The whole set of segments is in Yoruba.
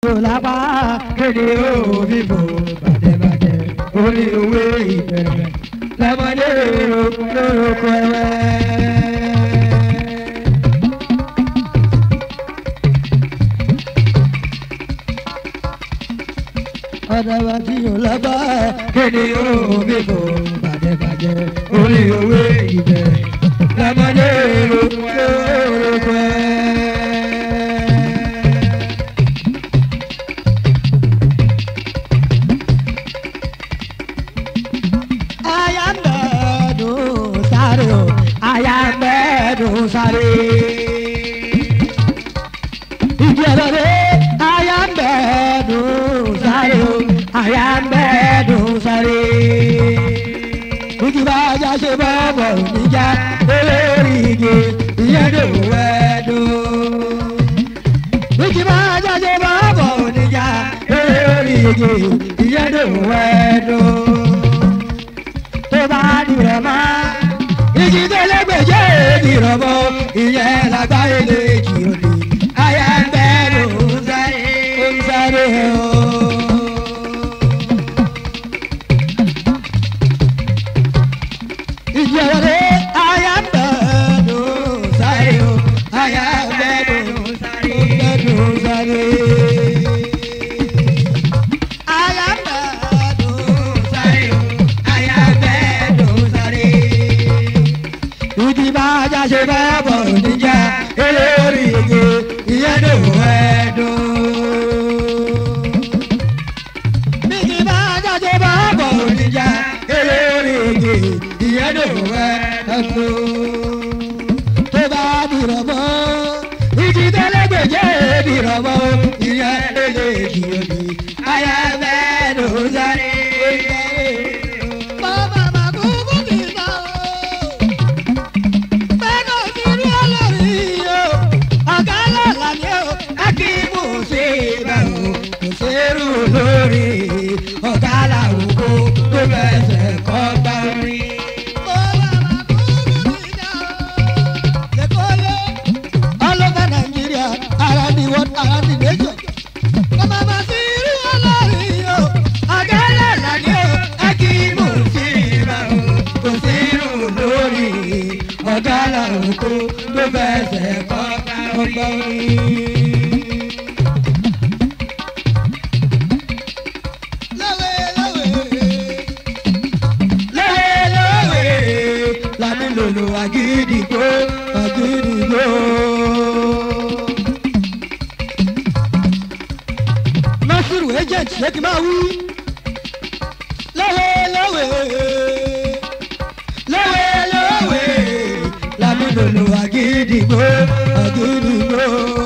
tó lápá kéde òbí bò bàjẹ́bàjẹ́ orí òwe ìbẹ̀rẹ̀ lọ́mọdé lórúkọ ẹ̀wẹ̀. ọ̀dàwà tí yóò lábá kéde òbí bò bàjẹ́bàjẹ́ orí òwe ìbẹ̀rẹ̀ lọ́mọdé lórúkọ ẹ̀wẹ̀. ayambedu sare o ayambedu sare. ìjẹ̀rọ̀dẹ̀ ayambedu sare o ayambedu sare. ìjìbá ajá ṣe bọ́ bọ̀ níjà olórí igi ìyẹn ló wẹ́ẹ́dù. ìjìbá ajá ṣe bọ́ bọ̀ níjà olórí igi ìyẹn ló wẹ́ẹ́dù tó bá dìrọ̀ mọ́. Igi tó lẹ́gbẹ̀jẹ́ dìrọ̀ mọ́. Ìyẹn lágbáyé lè jì òde. Aya ń bẹ́ ló ń sáré. Ó ń sáré o. Ìjì ọ̀rọ̀ dé. Aya ń bẹ́ ló ń sáré o. Aya ń bẹ́ ló ń sáré. Ó ń bẹ́ ló ń sáré. Aya ń bẹ́ ló ń sáré o. Aya ń bẹ́ ló ń sáré. Ìdí bá ajá ṣe bá bọ̀ níjà elórí igi ìyẹn ló ẹ̀dùn. Ìdí bá ajá ṣe bá bọ̀ níjà elórí igi ìyẹn ló ẹ̀dùn. Tó bá dìrọ̀ mọ́, ìdí tẹ́lẹ̀gbẹ̀jẹ̀ dìrọ̀ mọ́, ìyẹn ló lè kí omi. Ayá bẹ́ẹ̀ ló ń sáré. Bàbá màkúkú kì í bá o bẹ́ẹ̀ni òsirú olórí o ọ̀gá lọ́la ni o akíkú ṣe bá o kò ṣerú olórí ọ̀gá làwùkọ tó fẹsẹ̀ kọ́ gbá orí. ọlọ́gbà nàìjíríà ara ni wọ́n ara ni nation. Bàbá máa sí irú olórí o, ọ̀gá lọ́la ni o, akíkú ṣe bá o kò ṣerú olórí ọ̀gá làwùkọ tó fẹsẹ̀ kọ́ gbá orí. lẹ́wẹ̀lẹ́wẹ̀ lami lolo agidigbo agidigbo. nasiru agent ṣé kí n máa wí. lẹ́wẹ̀lẹ́wẹ̀ lẹ́wẹ̀lẹ́wẹ̀ lami lolo agidigbo agidigbo.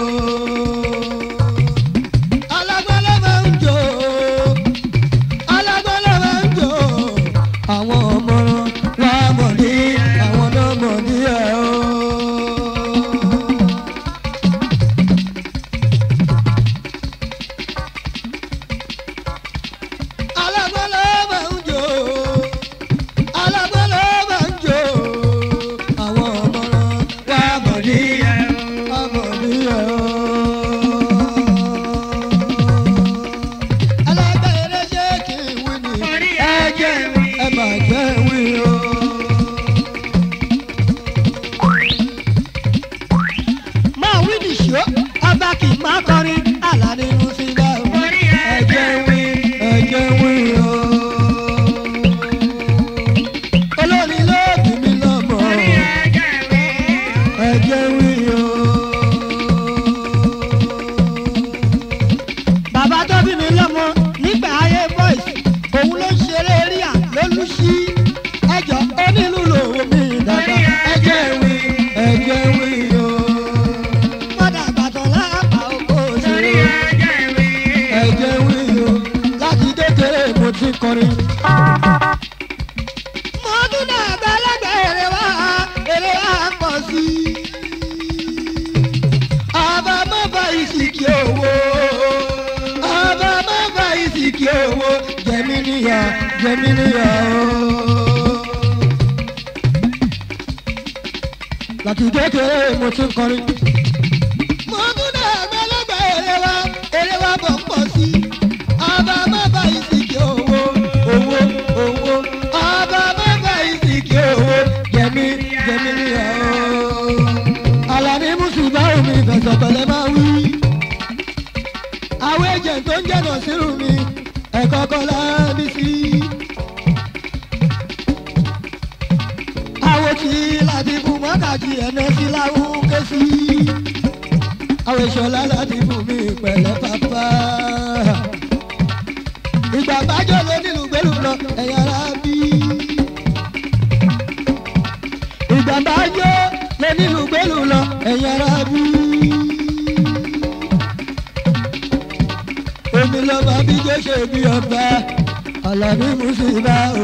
alágbálẹ̀ máa ń jó alágbálẹ̀ máa ń jó àwọn ọmọ wa mọ̀ ní àwọn náà mọ̀ ní ẹ̀ o. alágbálẹ̀ máa ń jó alágbálẹ̀ máa ń jó àwọn ọmọ wa mọ̀ ní ẹ̀ o. mọ̀ ní ẹ̀ o. alágbálẹ̀ ṣé kí n wí ni ẹ jẹ́ ẹ máa jẹ́ wí o. máa wí nìṣó ọba kì í má kọrin àlàní inú sílẹ̀ o. ẹ jẹ́ wí ẹ jẹ́ wí o. olórin ló bí mi lọ́mọ. ẹ jẹ́ wí o. bàbá tó bí mi lọ́mọ nígbà ayé boys òun ló ń ṣeré ríà lólùsí ẹjọ́ onílù lòun mi dàgbà ẹjẹ́ wí ẹjẹ́ wí o. mọ́dà àgbàtàn láàpá oko òṣèré ẹjẹ́ wí o. láti kékeré mo ti kọrin. mo tún náà gbẹ́lẹ́gbẹ́ èrè wá èrè wá pọ̀ sí i. ọba mọ́ bá ìsìnkì owó ọba má bá ìsìnkì owó jẹmí níyà jẹmí níyà o. láti kékeré mo ti ń kọrin. mo tún dé ẹgbẹ́lẹ́gbẹ́ èrè wa èrè wa bọ̀ ń pọ̀ àwọn èjè tó ń jẹ́nà sírù mi ẹ̀kọ́ kan lábí sí. àwọn tí láti fún mọ́gàjì ẹ̀nà sí láwùn ké sí. àwọn ìṣọ̀lá láti fún mi pẹ̀lẹ́ pàpà. ìgbà bájọ́ ló nílùú gbẹ́lú lọ ẹ̀yà ara bí. ìgbà bájọ́ ló nílùú gbẹ́lú lọ ẹ̀yà ara bí. omi lọ́ba bí jẹ́sẹ̀ bí ọba alábí mùsùlùmá o.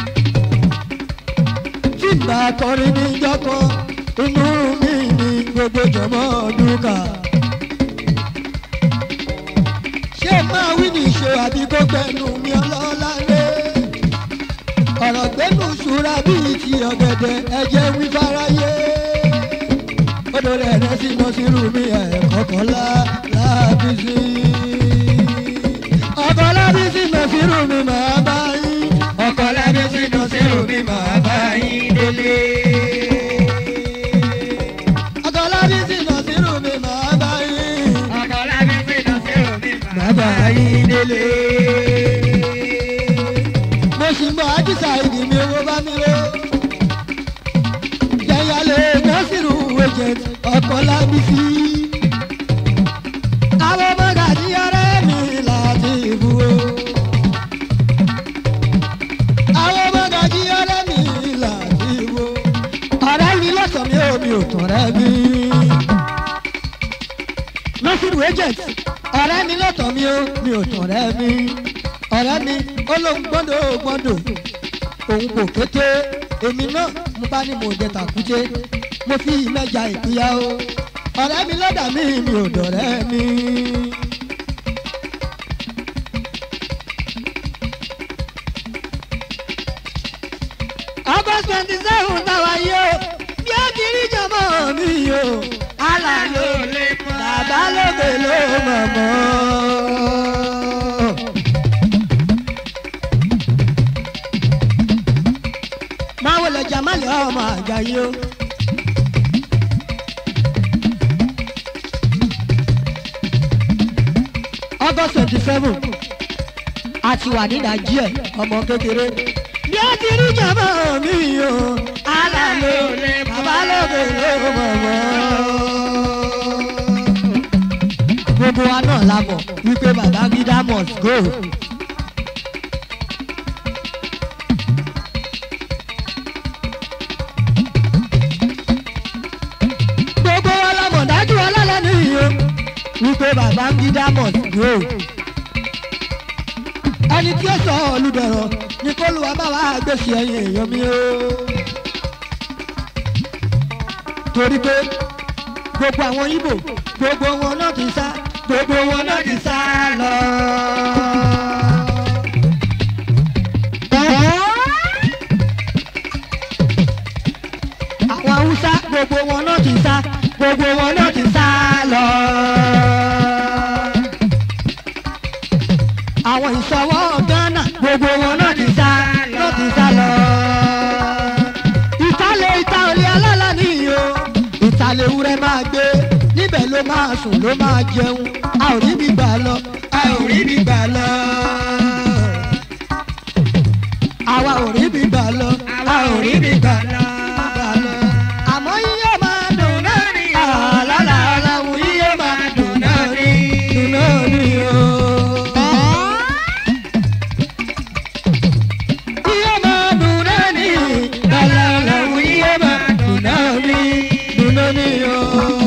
tí n bá kọrin níjọ́ kan inú mi ní gbogbo jọmọ́ dúkà. ṣé máa wí ní ìṣó àbí kó gbẹnu mi ọlọ́lá lé. ọ̀rọ̀ gbẹ́nu ṣúra bíi ti ọ̀gẹ̀dẹ̀ ẹ̀jẹ̀ wí fáráyé. odò rẹ̀ rẹ̀ sí lọ sí rú mi ẹ̀ kọ̀kọ́lá láàbí sí ọkọ lábí sí nọ̀sírù mi màá bá yín. ọkọ lábí sí nọ̀sírù mi màá bá yín délé. ọkọ lábí sí nọ̀sírù mi màá bá yín. ọkọ lábí sí nọ̀sírù mi màá bá yín délé. mo sì mọ àdìsá ìdí mi owó bá mi lọ. jẹ́yàlé nọ́sírù agent ọkọ lábí sí. àwọn ọmọ gàdí ọ̀rẹ́ mi láti ìbú o. àwọn ọmọ gàdí ọ̀rẹ́ mi láti ìbú o. ọ̀rẹ́ mi lọ́sàn mi ò mi ò tọ̀rẹ́ mi. nọ́sírù agent ọ̀rẹ́ mi lọ́tọ̀ mi ò mi ò tọ̀rẹ́ mi. ọ̀rẹ́ mi ó lóun gbọ́dọ̀ gbọ́dọ̀ òun kò kété èmi náà mo bá ní mo jẹ tàkúté mo fi mẹ́ja ìpínyà o ọ̀rẹ́ mi lọ́dà mi mi ò dọ̀rẹ́ mi. august twenty seven táwa yìí o bí ó ti rí jọmọ mi o àlà ló lè mọ bàbá lóde ló mọ̀ mọ́. máa wọlé jamali ọmọ àjàyí o. august twenty seven a ti wà ní nàìjíríà ọmọ kékeré bí ó ti rí jàmbá mi o ara ló lè bàbá lóde ló mọ̀ mọ́. gbogbo wa náà la mọ̀ wípé bàbá gídá must go. gbogbo wa la mọ̀ dájú ọlọ́lá nìyí o wípé bàbá gídá must go ẹni tí ó sọ olùdọ̀rọ̀ ni kó lu abáwá gbèsè ẹ̀yìn èèyàn mi o. torí pé gbogbo àwọn ibo gbogbo wọn náà ti sá gbogbo wọn náà ti sá lọ. àwọn haúsá gbogbo wọn náà ti sá gbogbo wọn náà ti sá lọ. àwọn ìṣọwọ́ ghana gbogbo wọn náà ti sá náà ti sá lọ. ìtàlẹ̀ ìta olè alálà nìyí o ìtàlẹ̀ ewúrẹ́ máa gbé níbẹ̀ ló máa sùn ló máa jẹun a ò rí mi gbà lọ a ò rí mi gbà lọ. àwa ò rí mi gbà lọ a ò rí mi gbà lọ. àmọ́ yíyá máa dùn náà ní àlàlà aláwọ̀ yíyá máa dùn náà ní dùn náà ní o. Iye máa dùn náà ní àlàlà yíyá máa dùn náà ní dùn náà ní o.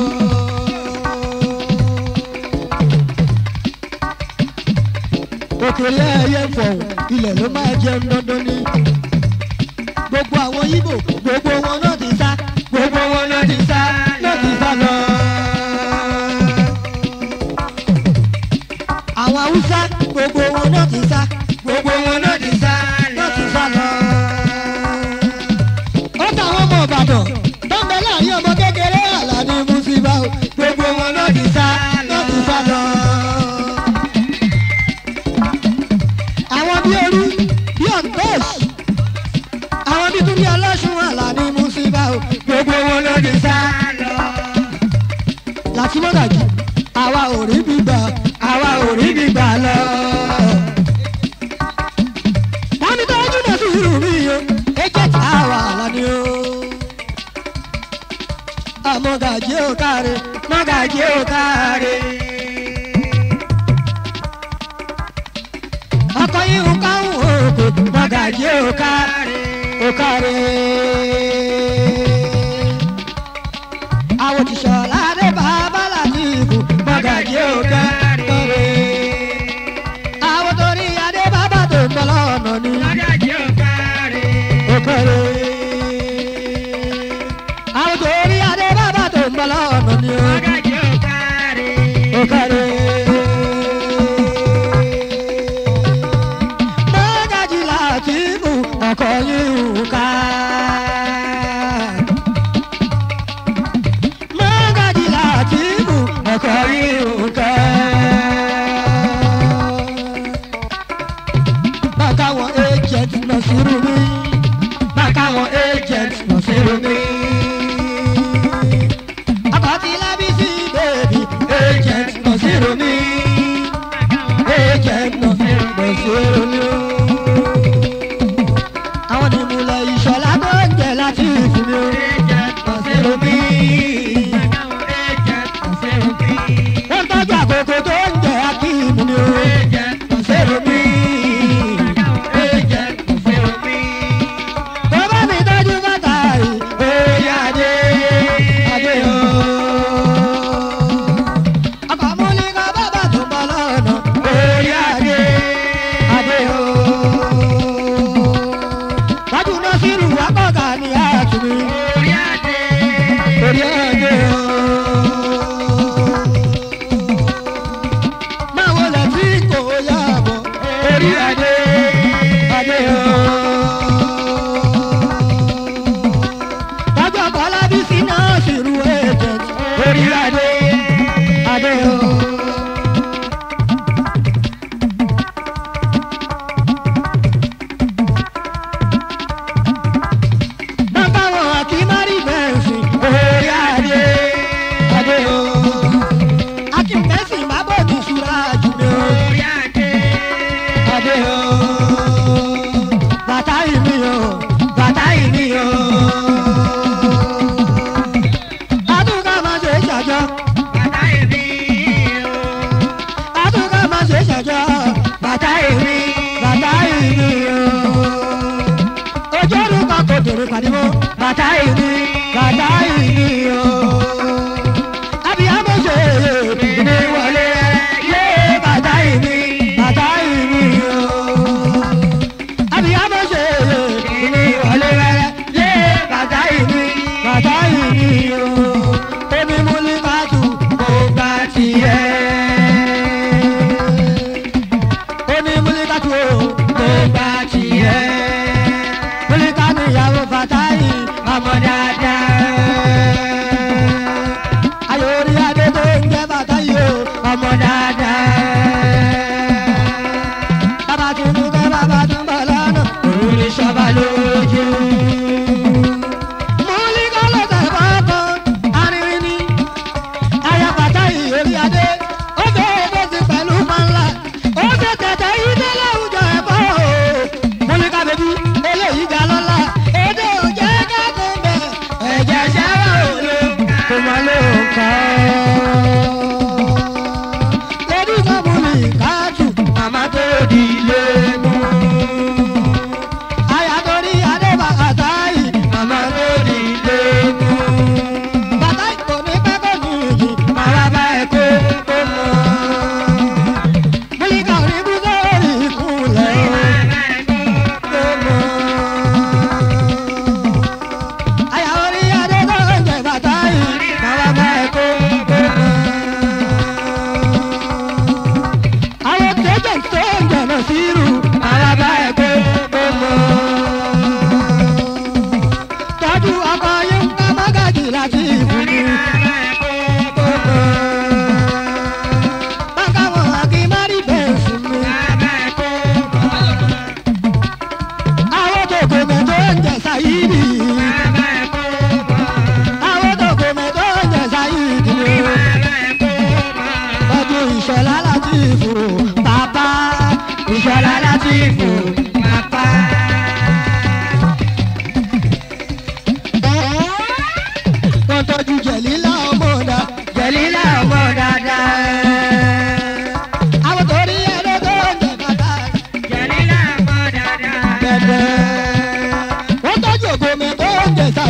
òkèlè ẹyẹ fọ̀hún ilẹ̀ ló máa jẹun dandan ní. gbogbo àwọn ibo gbogbo wọn náà ti sá gbogbo wọn náà ti sá náà ti sá lọ. àwọn haúsá gbogbo wọn náà ti sá gbogbo wọn náà ti sá náà ti sá lọ. ó táwọn ọmọ ìbàdàn tó ń bẹ láàrin ọmọ kékeré àlàní mùsíbà o gbogbo wọn náà ti sá náà ti sá lọ àwọn bí orí bí ọ̀gbẹ́s àwọn bí tún bí ọlọ́sùn àlàní mùsíbà o gbogbo wọn ló ti sá lọ. láti mọ́gàjì àwa ò rí gbígbà àwa ò rí mọ́gàjí òkà òkàrè. àwọn òṣìṣẹ́ ọ̀làdé bàbá láti ìbò mọ́gàjí òkà òkàrè. àwọn torí adé bàbá tó ń bọ̀ lọ́nà ni òkàrè. àwọn torí adé bàbá tó ń bọ̀ lọ́nà ni òkàrè. mọ́gàjí láti ìbò ọkọ̀ yìí ká. mọ́gàjí láti ìbò ọkọ̀ yìí ká. bàkà wọn agent lọ sí rumi bàkà wọn agent lọ sí rumi. àbátí lábísí bèbí agent lọ sí rumi agent lọ sí rumi. àwọn ìmùlẹ̀ ìṣọ̀lá tó ń jẹ láti ìfúnmi lọ sí rumi. wọ́n tọ́jú àkókò tó ń jẹ akíìmù ni ó lọ sí rumi. Bàbá mi tọ́jú bàtà yìí, oyè adé, adé o. Ọkọ̀ múlíkà bàbá tó bọ̀ lọ́nà, oyè adé, adé o. Wájú náà sírù wákọ̀ọ̀kà ni àtúnmí, oyè adé o. Máa wọlé tí kò yá bọ̀, oyè adé, adé o tọ́jú ọkọ̀ lábísí náà sì ru agent orí adé adé o. bàbá wọn àti mari bẹ́ẹ̀sì orí adé adé o. akínbẹ́sì má bọ̀ ní ìṣúra jùlọ adé o. bàtà ìmí o bàtà ìmí o. Adúgá máa ṣe ṣàjọ. Adúgá máa ṣe ṣàjọ. Bàtà èmi, bàtà èmi o. Ojú orúkọ kò dèrè pàdébó. Bàtà èmi, bàtà èmi o. Abiyamọ ṣe èmi wọlé. Yé bàtà èmi, bàtà èmi o. Abiyamọ ṣe èmi wọlé rẹ̀. Yé bàtà èmi, bàtà èmi o. Omi mú ní bàtú, kò gbà tiẹ̀ oní múlíkàtú o tó gbà tiẹ̀. múlíkà níyàwó fàtáyì ọmọ dáadáa. ayòrí adé tó ń jẹ́ fàtáyì o ọmọ dáadáa. bàbá tún mú kẹ́ bàbá tún bọ̀ lọ́nà òun ní sọ́ba lójú. múlíkà lọ́sẹ̀ fọ́kàn arìnrìn ni ayapata ìyórí adé ó fẹ́ owó sí pẹ̀lú mọ́ńlá ó fẹ́ tẹ̀tẹ̀ ilé láwùjọ ẹ̀fọ́ o. múlíkà bèbí eléyìí ga lọ́la èdè òjẹ́ kẹ́kọ̀ọ́ bẹ̀ ẹ̀jẹ̀ ṣẹ́wà òlo kò mọ ló ń kọ́. lórí sọ́mùlì káàtù màmá tó di ilé mú. ayatorí adé bàkàtà yìí màmá tó di ilé mú bàbá ìkò ní pẹ́kọ̀ ní ìyí màrà bá ẹ kó kó mọ́. Múlíkà ò ní bú sórí ìkúnlẹ̀ kó mọ́. Àyà orí adé tó ń jẹ bàtà yìí màrà bá ẹ kó kó mọ́. Àwọn kéjọ tó ń jẹ̀nà sírù màrà bá ẹ kó kó mọ́ tọ́jú ọkọ yín ká mágàjì láti ìbùnú. Bákan wọn àkí má rí bẹ́ẹ̀ fún mi. Àwọn tòkò mẹ́tò ń jẹ sáyìdì. Àwọn tòkò mẹ́tò ń jẹ sáyìdì. Tọ́jú ìṣọ̀lá láti ìfò bàbá. Ìṣọ̀lá láti ìfò bàbá. wọ́n tọ́jú jẹ̀lílà ọmọ ọ̀dà jẹ̀lílà ọmọ dáadáa. àwọn torí ẹni tó ń jẹ bàtà dẹ̀dẹ̀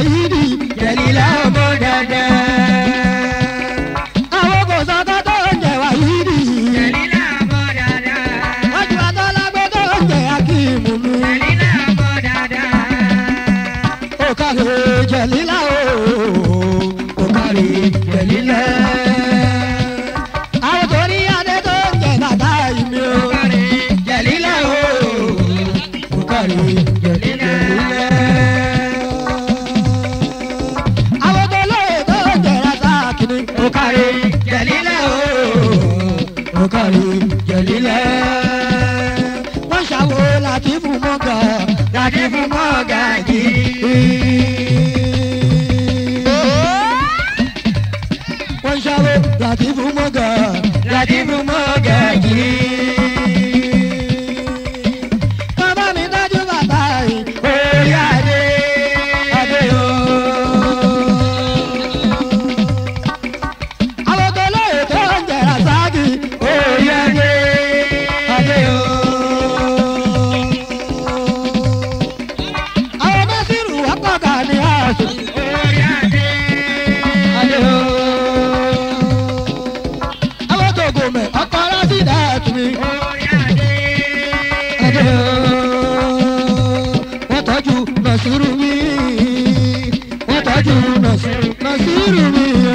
Sàyídì Jẹ̀lílá ọmọ dẹ́dẹ́. Àwọn kò sọ́kọ́ tó ń jẹ Wàyídì. Jẹ̀lílà ọmọ dáadáa. Wọ́n ti wá tọ́lágbé tó ń jẹ Akíìmù mi. Jẹ̀lílà ọmọ dáadáa. Ó kárí Jẹ̀lílá o, ó kárí Jẹ̀lílá. Àwọn tó ní adé tó ń jẹ bàtà ìmí o. Kárí Jẹ̀lílá o, ó kárí Jẹ̀lílá. Àwọn tó lóye tó ń jẹ Rasaki ni. Ó kárí Jẹ̀lílá o, ó kárí Jẹ̀lílá. Wọ́n ṣàwo láti fún mọ́gà, láti fún mọ́gà yìí. Wọ́n ṣàwo láti fún mọ́gà, láti fún mọ́gà yìí. Bàbá mi dájú bàbá yìí, orí adé, adé o. Àwọn tó lóye tó ń jẹ Rasaki, orí adé, adé o. Àwọn Nasiru apága ni a sọ, orí adé. adé o. Àwọn tó gòmẹ̀ ọkọ̀ lásìdá tún mi. Orí adé. Adé o, wọ́n tọ́jú Nasiru mi. Wọ́n tọ́jú Nasiru Nasiru mi. o.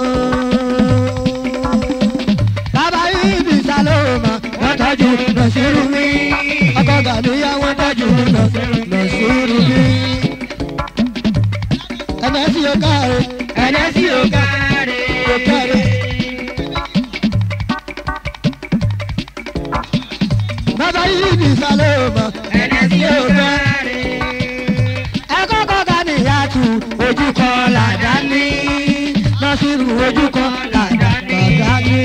Bàbá ibi Saloma, wọ́n tọ́jú Nasiru mi. Ọkọ̀ Gàdúyà wọ́n tọ́jú Nasiru Nasiru mi. Ẹnẹ́ sí o káre, ẹnẹ́ sí o Kárí. káre. Bàbá ibi Saloma, ẹnẹ́ sí o káre. ẹ̀kọ́ kọ́ka ní ìyàtú ojú kan làdá ní nọ́sírù ojú kan làdá ní.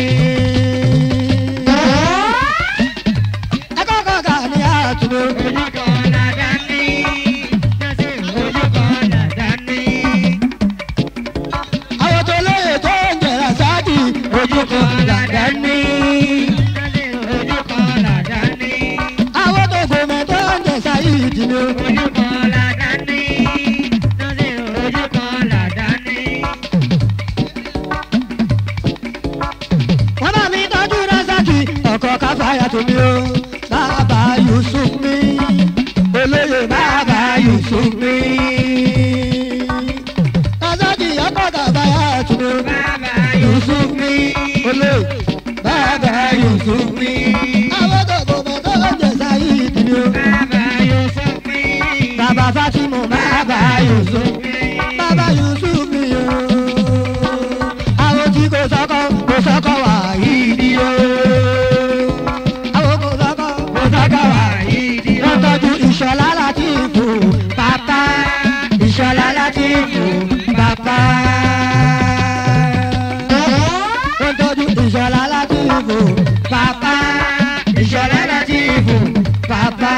ẹ̀kọ́ kọ́ka ní ìyàtú Ojú kan làdá ní. Násìrò ojú kan làdá ní. àwọn tó lóye tó ń jẹ̀rà sáàdì ojú kan làdá ní. Násìrò ojú kan làdá ní. àwọn tó gbòmẹ̀ tó ń jẹ̀ sáyìdì ni. Ojú kan làdá ní. Násìrò ojú kan làdá ní. wọ́n bá mi tọ́jú rásàkì ọkọ̀ káfáyà tó mi o. bàbá yusuf mi olóyè bàbá yusuf mi. rásàkì ọkọ̀ káfáyà tó mi o. Bàbá yusuf mi olóyè bàbá yusuf mi. àwọn tó kò mọ̀ tó ń jẹ sáyidi ni o. Bàbá Yusuf mi. bàbá fatimu bàbá yusuf bàbá yusuf mi o. àwọn tí kò sọ́kọ̀ kò sọ́kọ̀ wà yìí ni o. àwọn kò sọ́kọ̀ kò sọ́kọ̀ wà yìí ni o. wọ́n tọ́jú ìṣọ̀lá láti fò bàbá ìṣọ̀lá láti fò bàbá. wọ́n tọ́jú ìṣọ̀lá láti fò bàbá ìṣọ̀lá láti fò bàbá.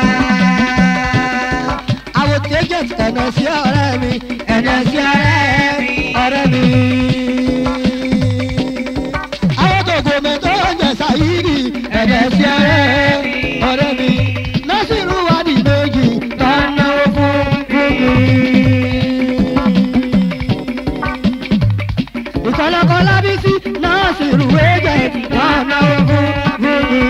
àwọn tẹ́jẹ̀ ẹ̀nà sí ọ̀rẹ́ mi ẹ̀nà sí ọ̀rẹ́ mi ọ̀rẹ́ mi. àwọn tògò mi tó ń jẹ sáyìrì ẹ̀nà sí ọ̀rẹ́ mi ọ̀rẹ́ mi. násìrù wà ní méjì tó ń náwó fún fún mi. ìkọlọ́kọ lábísí násìrù wẹ́jẹ̀ tó ń náwó fún fún mi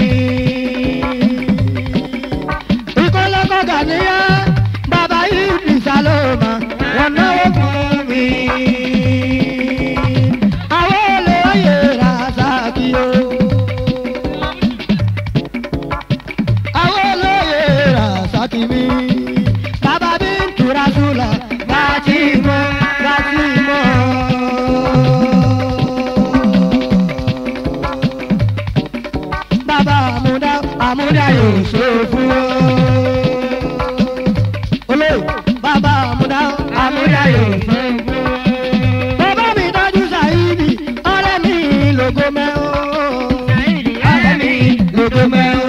ìkọlọ́kọ̀ gàníyà bàbá yìí sálọ́mà wọn náwó fún mi. àwọn olóyè ra sáàkì o. àwọn olóyè ra sáàkì mi. bàbá bí ń tura sùlà láti mọ láti mọ. bàbá àmúdá àmúdá yóò ṣe fún ọ. olóyè bàbá àmúdá àmúdá yóò ṣe fún ọ. bàbá mi dájú sàyídì ọ̀rẹ́ mi lógo mẹ́ o. ọ̀rẹ́ mi lógo mẹ́ o.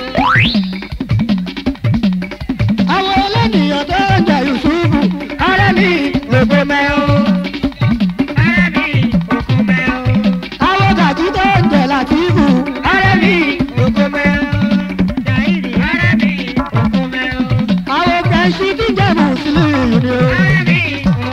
àwọn ẹlẹ́nìyàn tó ń jẹ yusufu ọ̀rẹ́ mi lógo mẹ́ o. Ọ̀rẹ́ mi òkú mẹ́ o. àwọn gàjí tó ń jẹ làtìfù ọ̀rẹ́ mi lógo mẹ́ o. Dàídì ọ̀rẹ́ mi òkú mẹ́ o. àwọn kẹ̀sì tí ń jẹ mùsùlùmí ni o. Ọ̀rẹ́ mi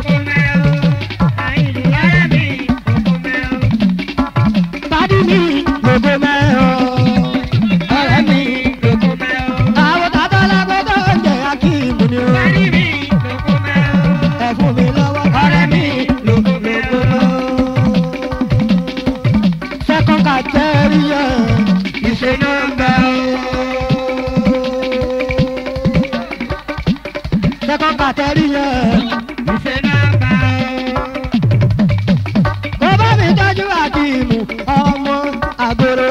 Second category yẹn. Ìṣe nọ́mbà Kò bá mi tọ́jú àkìmù ọmọ àgòrò.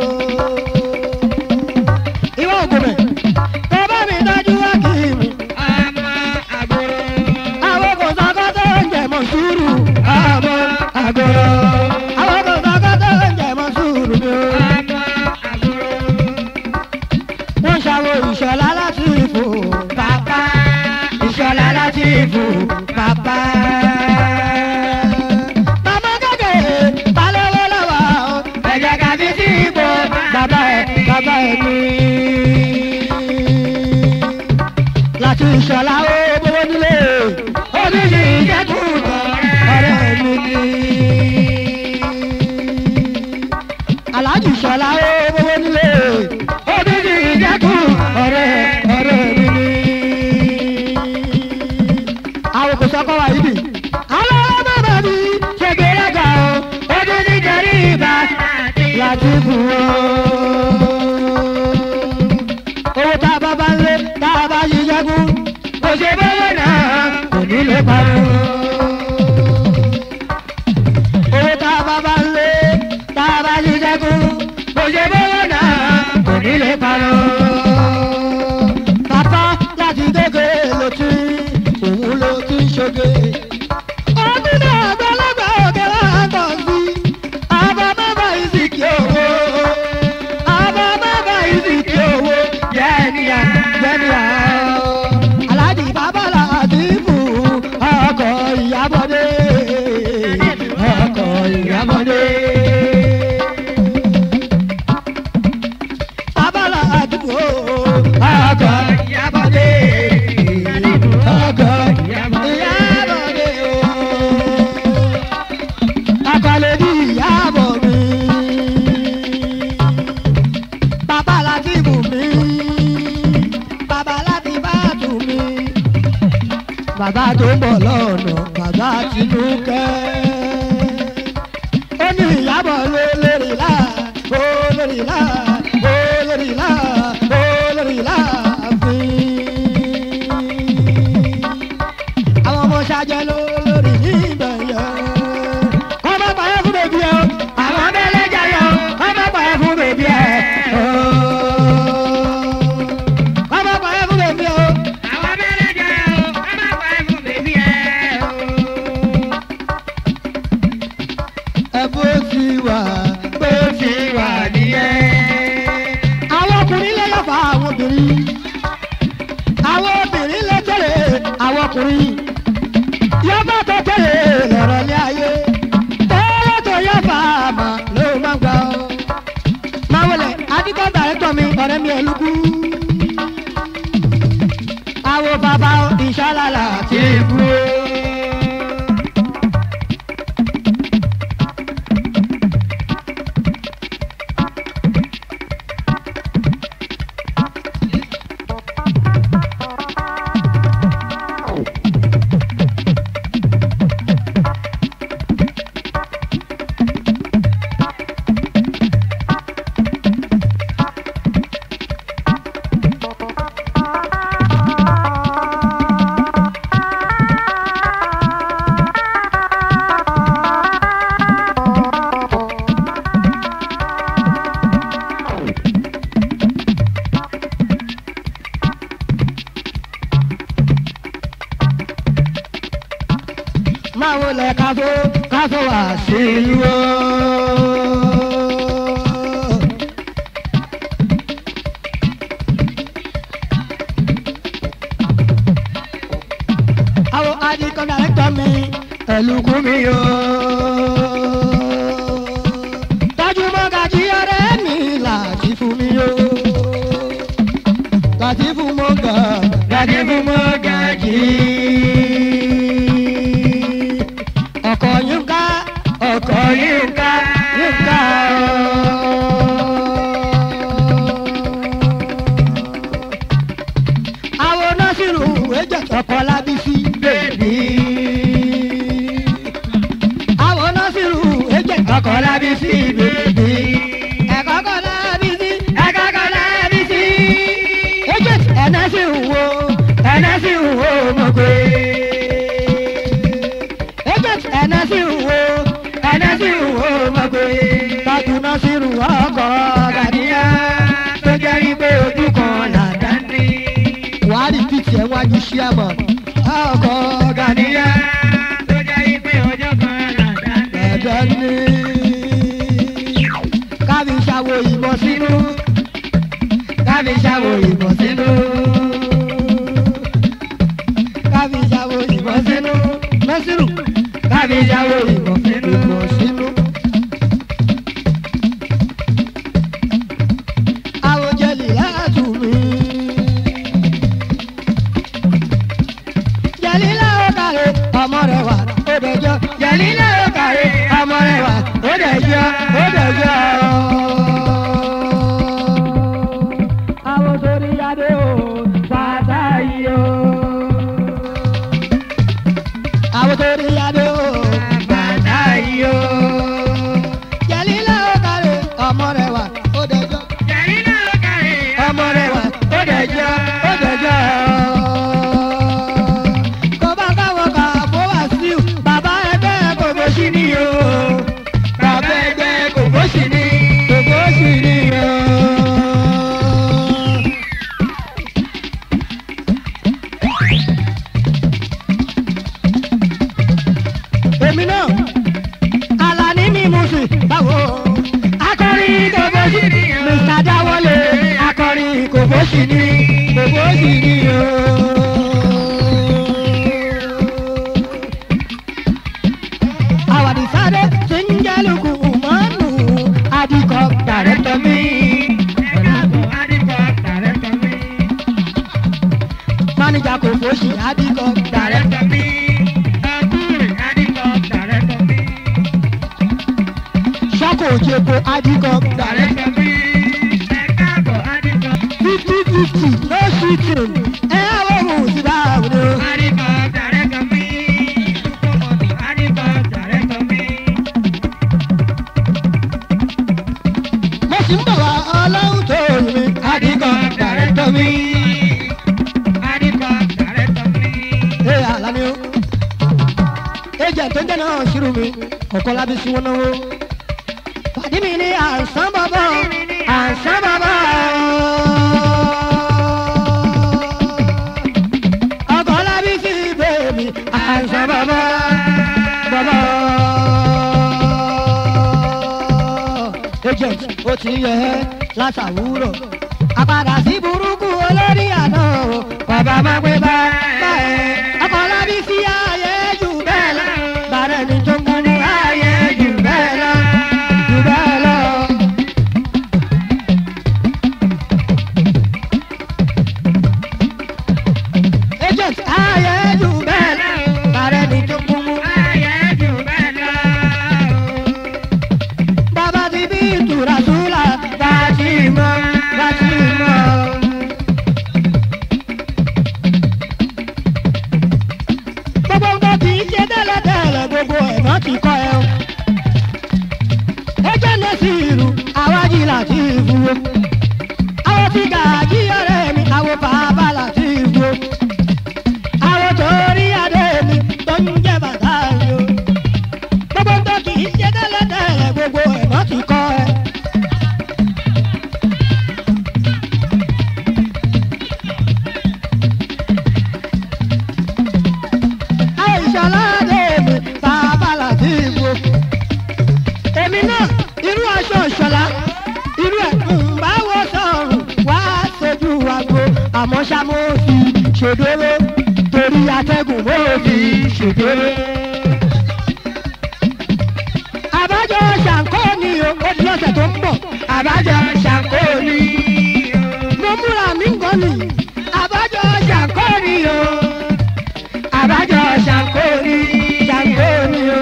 Ìwọ ògùnbẹ̀. Kò bá mi tọ́jú àkìmù. ọmọ àbúrò. Àwọn kò sọ́kọ́ tó ń jẹ mọ́ sùúrù. Ọmọ àgòrò. Àwọn kò sọ́kọ́ tó ń jẹ mọ́ sùúrù mi o. Ọmọ àbúrò. Wọ́n ṣàwọ̀ ìṣọ̀lá láti ìfò. Bàbá ìṣọ̀lá láti ìfò. Bàbá. Màmá kékeré balẹ̀wọ́ lọ́wọ́ o. Ẹ̀jẹ̀ kàbí sí ipò. Bàbá ẹ̀ bàbá ẹ̀ ní. Láti ìṣọ̀lá ó gbówó nílé. Omi ní ìjẹ́kùn ọ̀rẹ́ mi ní. Aláàjì Ṣọlá ó gbówó nílé. Omi ní ìjẹ́kùn ọ̀rẹ́ ọ̀rẹ́ mi ní. Àwọn kò sọ́kọ́ wa yìí bì. Àwọn ọmọ bàbá mi ṣe gbéraga o. Ojú ní jẹrí ìbá láti fún o. Owó tá a bá bá ń lé tá a bá yí jẹ́kùn. Kò ṣe bọ́wọ́ náà kò ní lè parọ́ owó tá a bá bá ń lé tá a bá yí jẹ́kún kò ṣe bọ́wọ́ náà kò ní lè parọ́. bàbá láti kékeré ló ti òun ló ti ń ṣoge. ọdún náà àgbàlagbà òkè wá tọ̀ sí àbá bàbá ìsìnkì owó àbá bàbá ìsìnkì owó jẹ́nìyà jẹ́nìyà. aláàjì bàbá làdí fún ọkọ̀ ìyábọ̀dé ọkọ̀ ìyábọ̀dé. bàbá làdí fún ọkọ̀ ìyábọ̀dé ọkọ̀ ìyábọ̀dé o. akọ̀lẹ̀ ní ìyábọ̀ mi. bàbá làdí fún mi. bàbá làdí bá tù mí bàbá tó ń bọ̀ lọ́nà bàbá tinúkẹ́. ó ní ìyàbọ̀ ló lórí là ó lórí là ó lórí là ó lórí là fún. àwọn ọmọ ṣáájẹ́ ló lórí níbẹ̀ yẹn. kọ́ má pa ẹ́ fún bèbí ẹ̀ o àwọn abẹ́lẹ́jà yẹn o kọ́ má pa ẹ́ fún bèbí ẹ̀ o. kọ́ má pa ẹ́ fún bèbí ẹ̀ o. Àwọn abẹ́rẹ́ jẹ́ o, ká má pa ẹ́ fún bèbí ẹ o. ẹ bó ti wà bó ti wà nìyẹn. àwọn ọkùnrin lè yọ̀fà àwọn obìnrin. àwọn obìnrin lè tẹ̀lé àwọn ọkùnrin. yọ̀fà tó tẹ̀lé lọ̀rọ̀ ní ayé. tẹ́lẹ̀ tó yọ̀fà àmà ló máa gbà ọ́. máa wọlé adigun dàrẹ́tọ̀ mi ọ̀rẹ́ mi ẹ̀lúkú. àwọn bàbá ìṣàlàlà ti kú. máa wọlé káfó káfó wá sílùú o. àwọn adigun dàrẹ́tọ̀ mi ẹ̀lùkù mi o. tọ́jú mọ́gàjí ọ̀rẹ́ mi láti fún mi o. láti fún mọ́gà láti fún mọ́gàjí ọkọ yínká ọkọ yínká yínká. àwọn nọ́ọ̀sìrù ẹ̀jẹ̀ ọkọ lábísí bèbí. àwọn nọ́ọ̀sìrù ẹ̀jẹ̀ ọkọ lábísí bèbí. ẹ̀kọ́ kọ́ lábísí ẹ̀kọ́ kọ́ lábísí. iwájú ṣíàmọ̀ ọkọ̀ gàníyà tó jẹ́ ìpè ọjọ́ kan làdá dé. ẹ̀dọ́ ní. kábí ṣàwò ìbọn sínú kábí ṣàwò ìbọn sínú kábí ṣàwò ìbọn sínú lọ́sírù kábí ṣàwò ìbọn sínú. ìbọn sínú. àwòjẹlì látù mí. jẹ̀lílá ó kàrẹ́ ọmọ rẹ̀ wà ó dẹjọ́ jẹ̀lílá ó kàrẹ́ ọmọ rẹ̀ wà ó dẹjọ́ ó dẹjọ́. àwọn torí adé o bàtà yìí o. àwọn torí adé o bàtà yìí o. jẹ̀lílá ó kàrẹ́ ọmọ rẹ̀ wà ó dẹjọ́ Jẹ̀rí náà ló kárí. ọmọ rẹ wà ó dẹjọ́ ó dẹjọ́. kó bá káwọn kà bó wá sí o bàbá ẹgbẹ́ kò bó sí ni o. bàbá ẹgbẹ́ kò bó sí ni kò bó sí ni o. èmi náà alani mi mú sí báwo. akọrin kò bó sí ni mr dáwọlé akọrin kò bó sí ni kò bó sí ni o. àwàdì sáré tí ń jálùkù mọ́nù adìkọ̀ dàrẹ́tọ̀ mi. Ẹ̀dàbọ̀ Adìpọ̀ dàrẹ́tọ̀ mi. mánijà kò bó sí adìkọ̀ dàrẹ́tọ̀. Dàrẹ́tọ̀ mi. Ọkùnrin Adìpọ̀ dàrẹ́tọ̀ mi. sọ́kò òjèpo adìkọ̀ dàrẹ́tọ̀. Dàrẹ́tọ̀ mi. Ẹ̀káàbọ̀ Adìpọ̀. fifty fifty no shooting ẹ á wọ́n mú sí báwo ni o. Adìpọ̀ dàrẹ́tọ̀ mi. Dúkọ̀mọ̀tò Adìpọ̀ dàrẹ́tọ̀ mi. mo sì ń bọ̀ wá ọlọ́run tó yìn mí adìkọ̀ dàrẹ́tọ̀ mi. Adìpọ̀ dàrẹ́tọ̀ mi. ẹ àlàní o. agent tó ń jẹ́ náà ṣírù mi kọ̀ọ̀kan lábí sí wọn náwó. pàdé mi ní àǹsán bàbá àǹsán bàbá. ọkọ̀ lábí sí bèbí àǹsán bàbá bàbá. agent ó ti yẹ ẹ́ látàwúrọ̀ àpàdà sí burúkú olórí àná o bàbá má gbé bá bá ẹ ọkọ̀ lábí sí ààyè jù bẹ́ẹ̀ lọ bàrẹ̀ ní tó ń gbọ́n ní ààyè jù bẹ́ẹ̀ lọ jù bẹ́ẹ̀ lọ. agent ààyè jù bẹ́ẹ̀ lọ bàrẹ̀ ní tó ń gbọ́n ní Ayé jù bẹ́ẹ̀ lọ. bàbá ti bí ìtura súlà bá ti mọ bá ti mọ. gbogbo nǹkan kì í ṣe tẹ́lẹ̀tẹ́lẹ̀ gbogbo ẹ̀nà ti kọ́ ẹ o. ẹjẹ́ náà sì rù àwájú láti ìfúwo. àwọn tí gàájí ọ̀rẹ́ mi àwọn bàbá láti ìfúwo. àwọn torí adé mi tó ń jẹ́ bàtà yìí o gbogbo ń tó kì í ṣe tẹ́lẹ̀tẹ́lẹ̀ gbogbo ẹ̀mọ́ ti kọ́ ẹ. àìsàládé mi bàbá làbí ìbò. èmi náà irú aṣọ ìṣọ̀lá irú ẹ̀ ń bá wọ sọ̀rùn wá sojú àgbo àmọ́ ṣá mo fi ṣèdóró torí atẹ́gùn mo fi ṣèdóró àbájọ ṣàǹkó ni o ó di lọ́sẹ̀ tó ń bọ̀ àbájọ ṣàǹkó ni mo múra mi ń gbọ́ ni àbájọ ṣàǹkó ni o àbájọ ṣàǹkó ni ṣàǹkó ni o.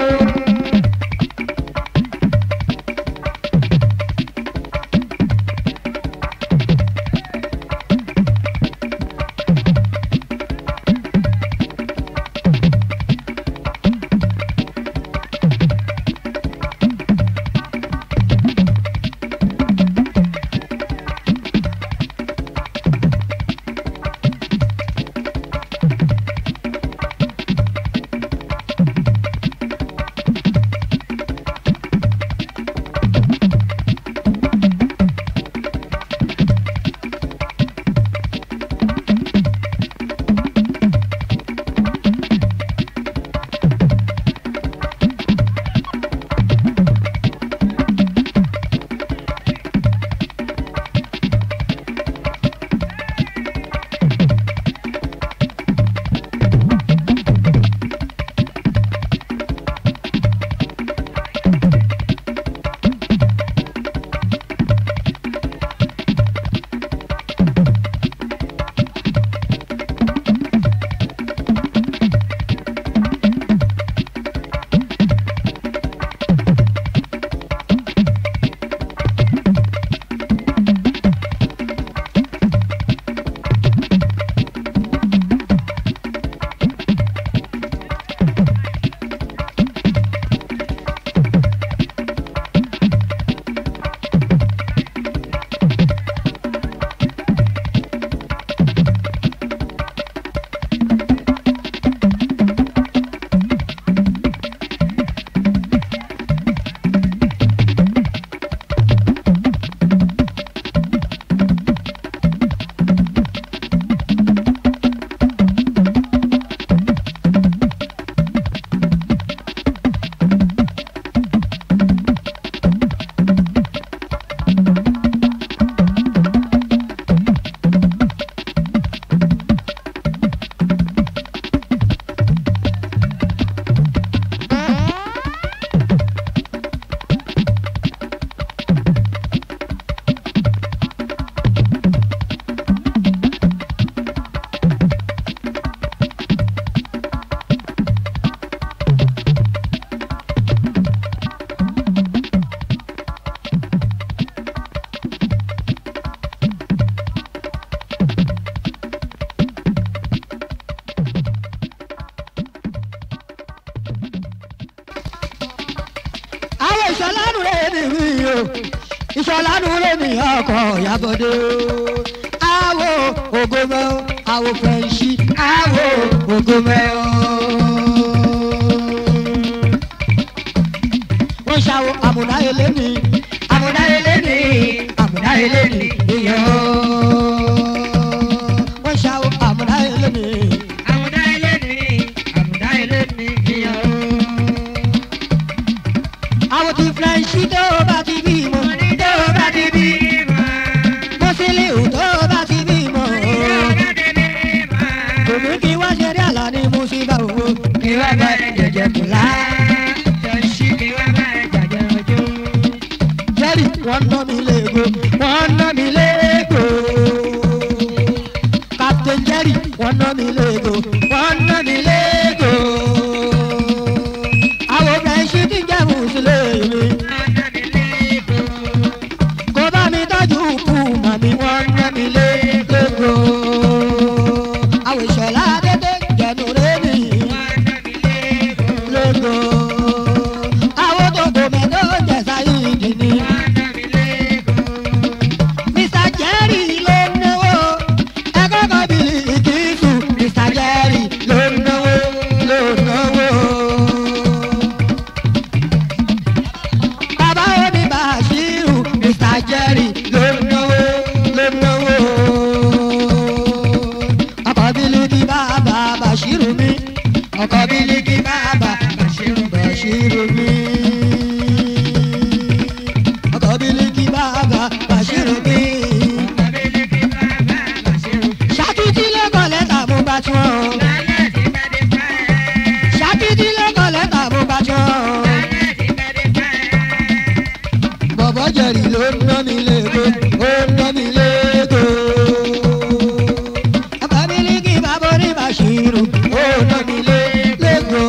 ìṣọ̀lá nulẹ̀ ní ọkọ̀ ìyàbọ̀dé àwọ̀ ògòmẹ́ àwọ̀ fẹ̀ǹsì àwọ̀ ògòmẹ́ wọ́n ṣàwọ̀ àmùdá eléni àmùdá eléni àmùdá eléni ìyẹn wọ́n ṣàwọ̀ àmùdá eléni. àmúdá ilé ní àmúdá ilé ní ìyàwó. àwọn ti fẹ̀ǹsì tó bá ti bímọ tó bá ti bí mọ́sílẹ̀ tó bá ti bímọ. Òmí kí wá ṣe rí àlá ní Mùsíbà owó. Kí wá bá ẹ jẹjẹ kùlá. Jẹ́rì wọ́n ná mi léego, wọ́n ná mi léego. Captain Jerry wọ́n ná mi léego, wọ́n ná mi léego. Àwọn obìnrin ṣí ti jẹ́ Mùsùlùmí. Kó bá mi tọ́jú kù màmí wọ́n ná mi léego. Àwọn ìṣọ̀lá dédé jẹ̀nu rẹ̀ nìyí lógo. Àwọn tó kò mẹ́tọ́ jẹ̀sà yìí dì ní. Mr. Jerry ló ń náwó. Ẹgbẹ́ kan bí ìkísù. Mr. Jerry ló ń náwó. Ló ń náwó. Bàbá omi Bàṣírù. Mr. Jerry ló ń náwó. Ló ń náwó. Ọkọ̀ bílíkì bàbá Bàṣírù mi. Ọkọ̀ bílíkì bàbá Bàṣírù Bàṣírù mi. Ọkọ̀ bílíkì bàbá Bàṣírù mi. Ṣàkìtì lẹ́kọ̀ọ́ lẹ́tà mo bá tí wọ́n. Ṣàkìtì lẹ́kọ̀ọ́ lẹ́tà mo bá tí wọ́n. Bọ̀bọ̀ jẹ̀rì ló ń ná mi léego, ó ń ná mi léego. Ọkọ̀ bílíkì bàbá oní Bàṣírù, ó ń ná mi léego.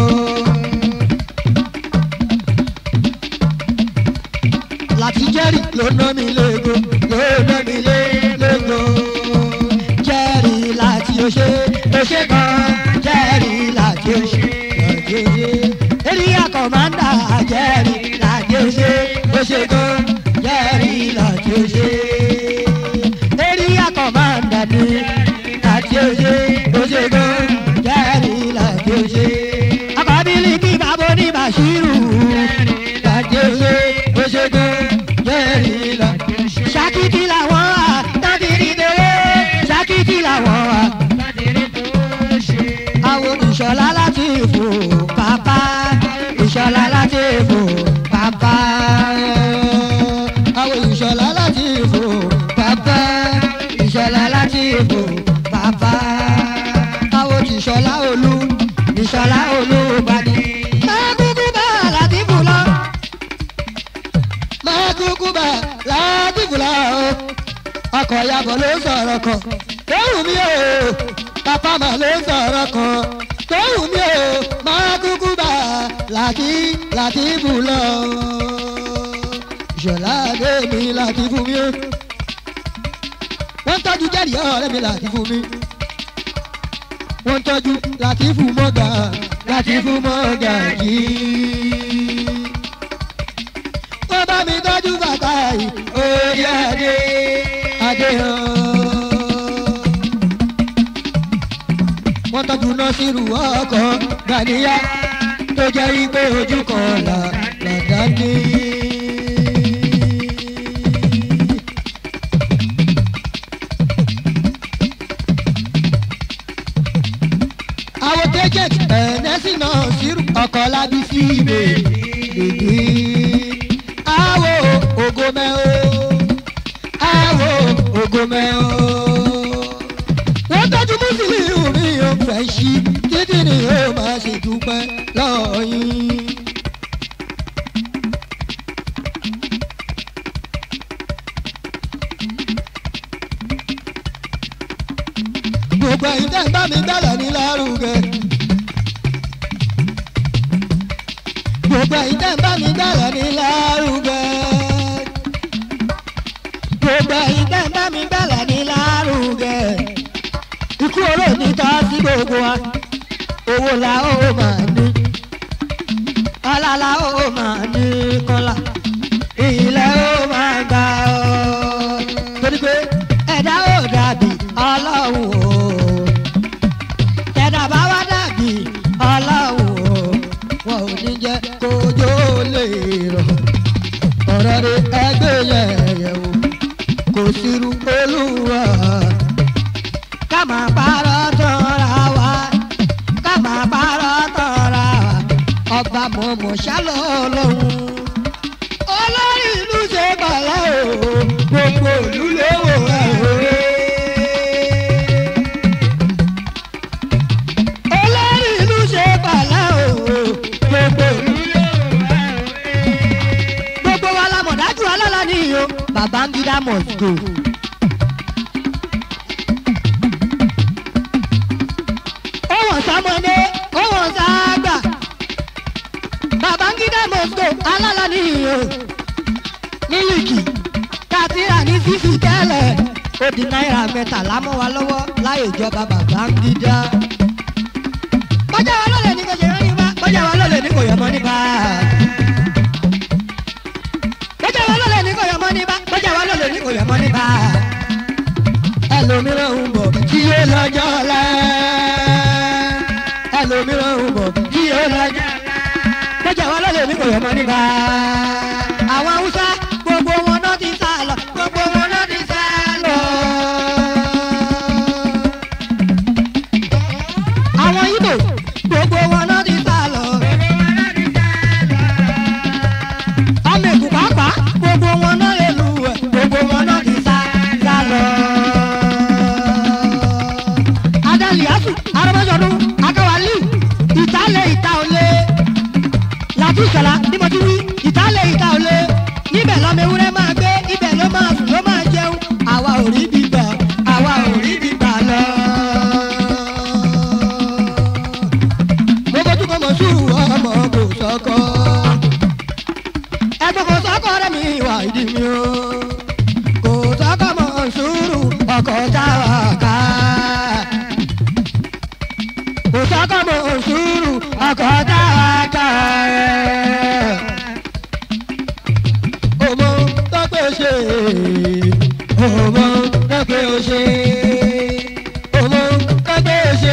Láti jẹ́rì ló ná mi léego, ló ná mi léego. Jẹ́rì láti oṣé, oṣé kan, jẹ́rì láti oṣé, láti oṣé. Èrìyà kọ̀mándà jẹ́rì láti oṣé, oṣé kan, jẹ́rì láti oṣé. Èrìyà kọ̀mándà ni láti oṣé, oṣé kan, jẹ́rì láti oṣé. Akọ̀bílì kí bàbá ní Bàṣírù láti oṣé, oṣé kan, jẹ́rì láti oṣé. Ṣàkìtì làwọn wà, tábìrì dèrè, ṣàkìtì làwọn wà àwọn ìṣọ̀lá láti fò pápá ìṣọ̀lá láti fò pápá àwọn ìṣọ̀lá láti fò pápá ìṣọ̀lá láti fò pápá àwọn ìṣọ̀lá olú ìṣọ̀lá olú bàdí. máa kúkú bá láti fò lọ máa kúkú bá láti fò lọ ọkọ̀ yabọ̀ ló sọ̀rọ̀ kan tóhùn mi ò pápá mà ló sọ̀rọ̀ kan tóhùn mi ò máa kúkú bá láti láti bù lọ. ìṣọ̀lá adé mi láti fún mi ó. wọ́n tọ́jú jẹ́rìí ọ̀rẹ́ mi láti fún mi. wọ́n tọ́jú láti fún mọ́gà láti fún mọ́gà yìí. wọ́n bá mi tọ́jú bàtà yìí orí adé adé hàn. wọ́n tọ́jú nọ́ọ̀sìrù ọkọ̀ gàníyà tó jẹ́ wípé ojú kan là lọ́dá ní. àwọn tẹ́jẹ̀t ẹ̀ẹ́nẹ́sì náà sírù ọkọ̀ lábí sí ibè bèbí. àwọ̀ ògòmẹ́ o àwọ̀ ògòmẹ́ o wọ́n tọ́jú mùsùlùmí mi ò fẹ́ ṣí títí ni ó máa ṣe dúpẹ́ lọ́yìn. gbogbo ẹ̀yin tẹ́ ń bá mi gbẹ́lẹ̀ ní lárugẹ. gbogbo ẹ̀yin tẹ́ ń bá mi gbẹ́lẹ̀ ní lárugẹ. gbogbo ẹ̀yin tẹ́ ń bá mi gbẹ́lẹ̀ ní lárugẹ ikú oró ní tọ́ sí gbogbo wa owó la ó máa ní ọlá la ó máa ní kọ́lá ilẹ̀ ó máa gbà ó must go. ó wọ̀n sọmọdé ó wọ̀n sáàgbà babangida must go alálà nìyí mílíkì kátìrà ní fífi tẹ́lẹ̀ ó di náírà mẹ́tàlá mọ́ wa lọ́wọ́ láyé ìjọba babangida. bọ́jà wa lọ́lẹ̀ ní kò ṣe rán ní bá bọ́jà wa lọ́lẹ̀ ní kò yọmọ ní bá. bọ́jà wa lọ́lẹ̀ ní kò yọmọ ní bá bọ́jà wa lọ́lẹ̀ ní kò yọmọ ní bá. ẹlòmíràn ń bọ̀ tí yóò lọ́jọ́ lẹ́. ẹlòmíràn ń bọ̀ tí yóò lọ́jọ́ bọ́jà wa lọ́lẹ̀ ní kò yọmọ ní bá. àwọn haúsá gbogbo wọn náà ti sá lọ gbogbo wọn náà ti sá lọ. àwọn ibo gbogbo wọn náà ti sá lọ. ọmọ èkó pàápàá gbogbo wọn náà lè lu ẹ gbogbo wọn náà ti sá sá lọ. adaliyasu arabajọdun akawali ìtàlẹ̀ ìta òle láti ìṣọ̀lá bí mo ti wí ìtàlẹ̀ ìta òle níbẹ̀ lọ́mọ ewúrẹ́ máa gbé ibẹ̀ ló máa sùn ló máa jẹun àwa ò rí bíbà àwa ò rí bíbà lọ. mo bójú kọ́ mọ̀ sùn ọmọ kò sọ́kọ́ ẹgbẹ́ kò sọ́kọ́ rẹ̀ mi wà ìdí mi o kò sọ́kọ́ mọ̀ sùúrù ọkọ̀ táwa ká kò sọ́kọ́ mọ̀ sùúrù ọkọ̀ táwa ká ọmọ tọ́pẹ́ ṣe ọmọ tọ́pẹ́ ṣe ọmọ tọ́pẹ́ ṣe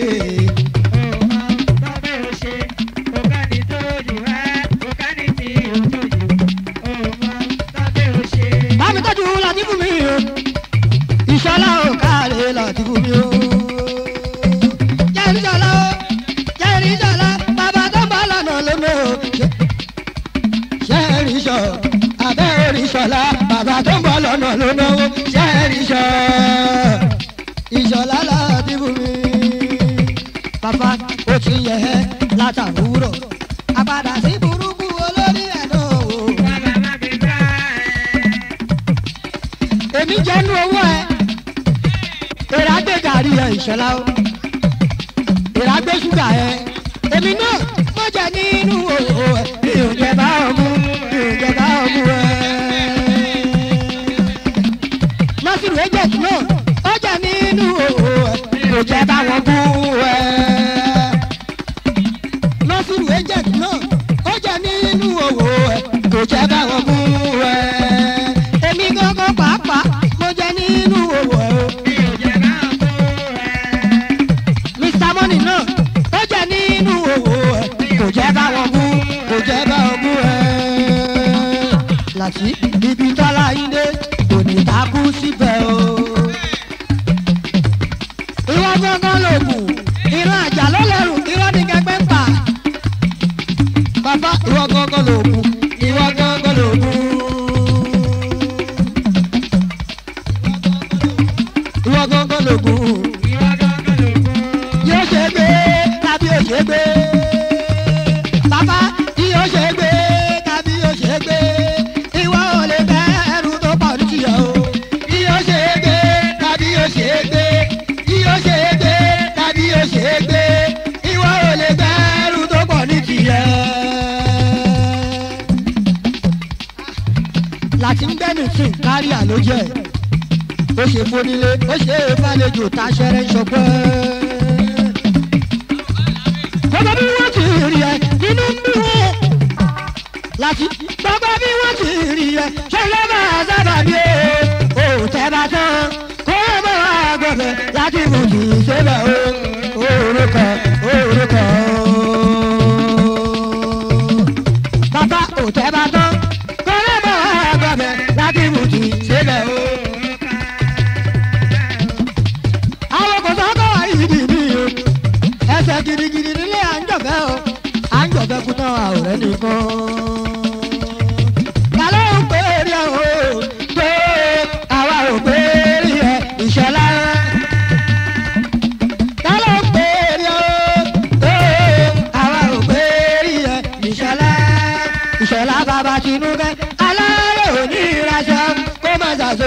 bámi tọ́jú láti fún mi o ìṣọlá ò káàlẹ̀ láti fún mi o. jẹ́rìí ṣọlá o jẹ́rìí ṣọlá bàbá tó ń bọ̀ lọ́nà lónà o. jẹ́rìí ṣọ abẹ́ orí ṣọlá bàbá tó ń bọ̀ lọ́nà lónà o. jẹ́rìí ṣọ ìṣọlá láti fún mi. bàbá ó ti yẹ ẹ́ látàwúrọ̀ àpàdà sí burúkú olórí ẹ̀ náà o. èmi jẹ́ nú owó ẹ èrà gbé gàrí ẹ ìṣọlá o èrà gbé ṣúgà ẹ èmi náà mo jẹ nínú owó ẹ mi ò jẹ bá ọmú mi ò jẹ bá ọmú ẹ. nọ́sìrì ẹ̀jẹ̀ náà ó jẹ nínú owó ẹ mi ò jẹ bá wọn bú ẹ. nọ́sìrì ẹ̀jẹ̀ náà ó jẹ nínú owó ẹ kò jẹ bá wọn bú ẹ. èmi gángan pàápàá mo jẹ nínú owó ẹ o. Mr. Money náà ó jẹ nínú owó ẹ kò jẹ́ báwọn bú kò jẹ́ báwọn bú ẹ. Láti ibi tọ́lá yín dé kò ní takú síbẹ̀ o. Irọ́ gángan lògùn, irọ́ àjà ló lẹ́rù, irọ́ ní kẹgbẹ́ ń pa. Bàbá irọ́ gángan lògùn, irọ́ gángan lògùn. Irọ́ gángan lògùn yóò ṣe gbé tàbí yóò ṣe gbé. Bàbá tí yóò ṣe gbé tàbí yóò ṣe gbé. Ìwọ ò lè bẹ́ ẹrù tó pọ̀ ní tìyẹ̀ o. Tí yóò ṣe gbé tàbí yóò ṣe gbé. Tí yóò ṣe gbé tàbí yóò ṣe gbé. Ìwọ ò lè bẹ́ ẹrù tó pọ̀ ní tìyẹ̀. Láti ń gbẹ́nu tún kárí àlójẹ́ ó ṣe fónílé ó ṣe é fàlejò táṣẹrẹ ń ṣọpẹ́. gbogbo bí wọ́n ti rí ẹ nínú ń bí wọn. láti gbogbo bí wọ́n ti rí ẹ ṣe ló máa sábà bí o. ò tẹ́ bá tán kó o bá wà gbọ̀dọ̀ láti mú kì í ṣẹlẹ̀ o. orúkọ orúkọ bàbá ò tẹ́ bá tán kó o bá wà gbọ̀dọ̀ láti mú kì í ṣẹlẹ̀ o. àwọn kò sọ́kọ̀ ìdí mi o ẹsẹ̀ gidigidi nílé à ń jọ̀bẹ́ o à ń jọ̀bẹ́ kú tán àwòrán nìkan. Kàlọ́ ò pé rí ẹ o tó àwa ò pé rí ẹ ìṣọ̀lá. Kàlọ́ ò pé rí ẹ o tó àwa ò pé rí ẹ ìṣọ̀lá. Ìṣọ̀lá bàbá Tinúkẹ́ alárè òní ìraṣọ kó má ṣàṣọ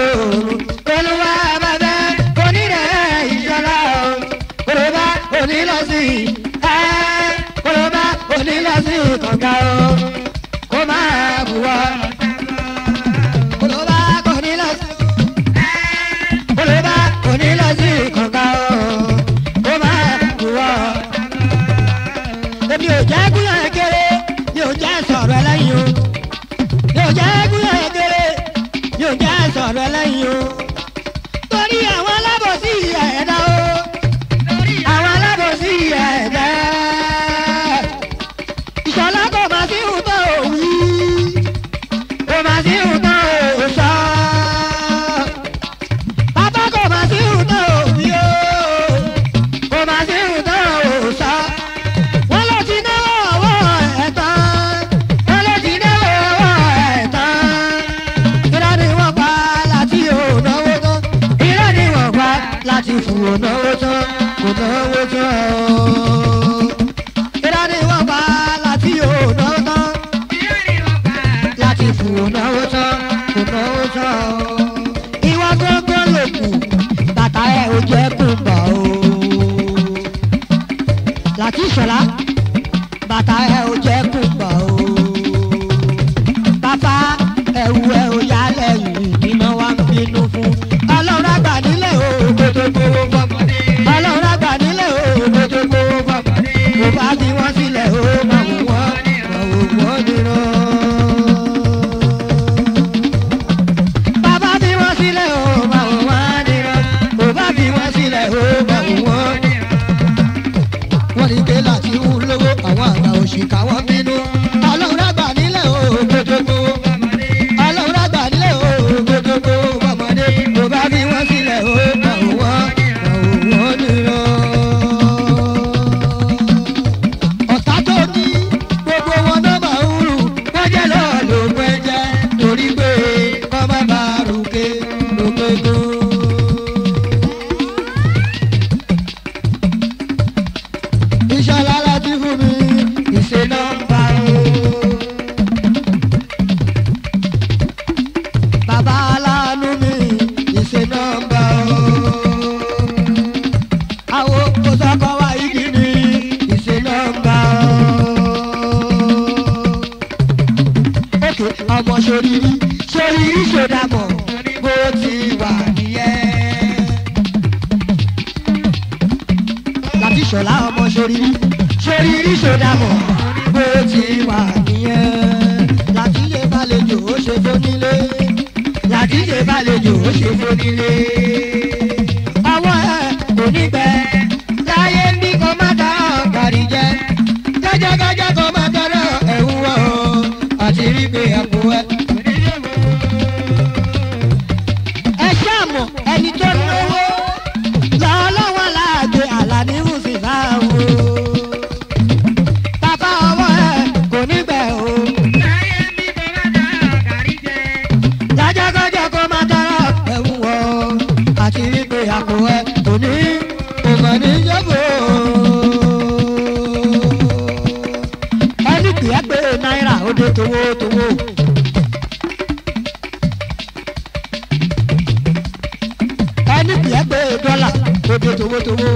ò náwó tán kò náwó tán o. irọ́ ni wọ́n pa láti ò náwó tán láti fò náwó tán kò náwó tán o. ìwọ gbọ́ngàn ló kù bàtà ẹ̀ ò jẹ́ kùnbà o. láti ìṣọ̀lá bàtà ẹ̀ ò jẹ́ kùnbà o. bàbá ẹ̀wù ẹ̀ ò yá lẹ́yìn iná wa ń bínú fún. ọlọ́run àgbà nílẹ̀ o gbogbo fọmọdé. ọlọ́run àgbà nílẹ̀ o gbogbo fọmọdé. mo bá fi wọ́n sílẹ̀ o máa wò wọ́n máa wò wọ́n nìran. bàbá fi wọ́n sílẹ̀ o máa wò wọ́n nìran. mo bá fi wọ́n sílẹ̀ o máa wò wọ́n nìran. wọ́n ní pé láti ń lówó àwọn àgbà òṣìkà wọ́n bínú. ọlọ́run àgbà nílẹ̀ o gbogbo ọlọ́run àgbà nílẹ̀ o gbogbo ọmọdé mo bá fi wọ́n sílẹ̀ o máa wò wọ́n máa wò wọ́n nìran. ọ̀tá tó ní gbogbo wọn náà máa ń rù wọ́n jẹ́ lọ́ọ́ ló pẹ́ jẹ́ torí pé kọ́ má bá rúkè lókè tó. ìṣọ̀lá láti fún mi ìṣe nọ́mbà o. bàbá aláàánú mi ìṣe nọ́mbà o. àwọn kò sọ́kọ́ wá igi mi ìṣe nọ́mbà o. òkè ọmọ sóríri sóríri sódàmọ̀ bó ti wà nìyẹn. láti ṣọlá ọmọ sóríri sóríri sódàmọ̀ bó ti wà nìyẹn. láti yé balẹ̀jò ó ṣe fónílé láti yé balẹ̀jò ó ṣe fónílé. àwọn ẹ̀ kò ní gbẹ láyé ń bí kò má dá ọ̀kàrí jẹ gájágájá kò má dára ẹ̀wù wọ̀ àti rí pé àpò ẹ̀. ẹ ṣáàmù ẹni tó lówó lọ́lọ́wọ́ láàgbé àlàní mùsùlùmá wo. bàbá ọwọ́ ẹ kò ní gbẹ o. jájágájá kó má dára ẹ̀wù wọ̀ àti rí pé àpò ẹ̀ kò ní kò mà ní yọ̀bọ̀. ẹni kìí pé náírà ó dé towó towó. ẹni kìí pé dọ́là ó dé towó towó.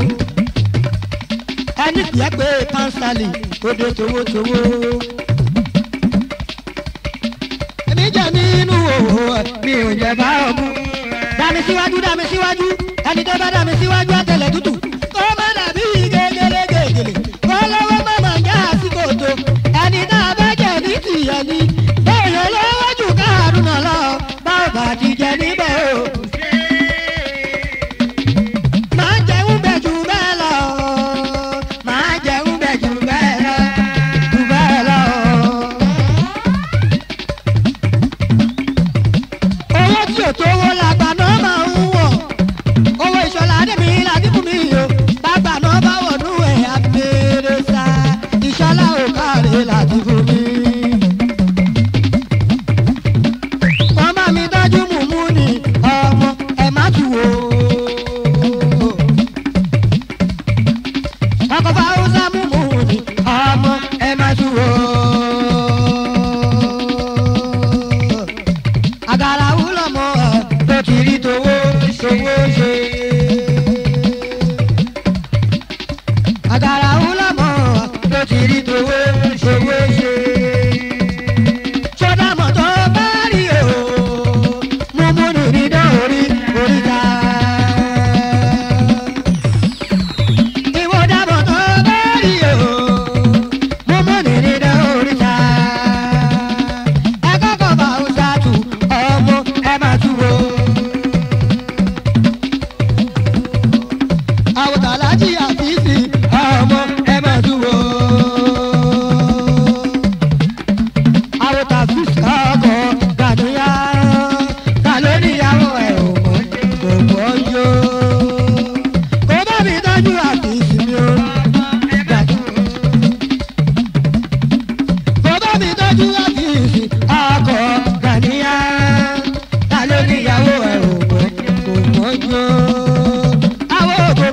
ẹni kìí pé pánstálì ó dé towó towó. èmi jẹ nínú òwò ẹ mi ò jẹ bá ọmú. dàmí síwájú dàmí síwájú ẹni tó bá dàmí síwájú àtẹlẹ tútù. kó má dàbí gègèlè gègèlè kó lọ́wọ́ má má já sí kòtò. ẹni náà bá jẹ ní tìyẹ ni bẹ́ẹ̀ lọ́wọ́ jù káàdùn náà lọ bá ò bá ti jẹ níbẹ̀ o. máa jẹun bẹ̀ jù bẹ́ẹ̀ lọ. máa jẹun bẹ̀ jù bẹ́ẹ̀ lọ. jù bẹ́ẹ̀ lọ. owó tí ò tówó làgbà náà máa ń wọ̀ owó ìṣọ̀lá dèmí ládìkú mi o bàgbà náà bá wọ̀ nú ẹ̀ abẹ́rẹ́ sá ìṣọ̀lá ò káre ládìkú mi. wọ́n bá mi dájú mùmú ni ọmọ ẹ̀ má tù wò. ọkọ̀ fáwọ́sá mùmú ni ọmọ ẹ̀ má tù wò àgàrà wúlọ̀ mọ́ ọ tó ti rí towó towó ṣe. àgàrà wúlọ̀ mọ́ ọ tó ti rí towó towó ṣe. sọdámọ̀ tó bá rí o mú mú nìrí dán orí oríta. ìwọ dámọ̀ tó bá rí o mú mú nìrí dán oríta ẹ kọ́kọ́ bá ń ṣáàtù ọmọ ẹ máa tú o. àwòtà alájí àfíìsì ọmọ ẹ máa tú o. àwòtà fíìsì ọkọ̀ gàdúyà ta ló níyàwó ẹ̀ ò mọ̀ kò mọ̀ yó. kó bá mi tọ́jú àfíìsì mi o. bàbá mi tọ́jú àfíìsì akọ gàníyà ta ló níyàwó ẹ̀ ò mọ̀ kò mọ́jú. àwọn ògbó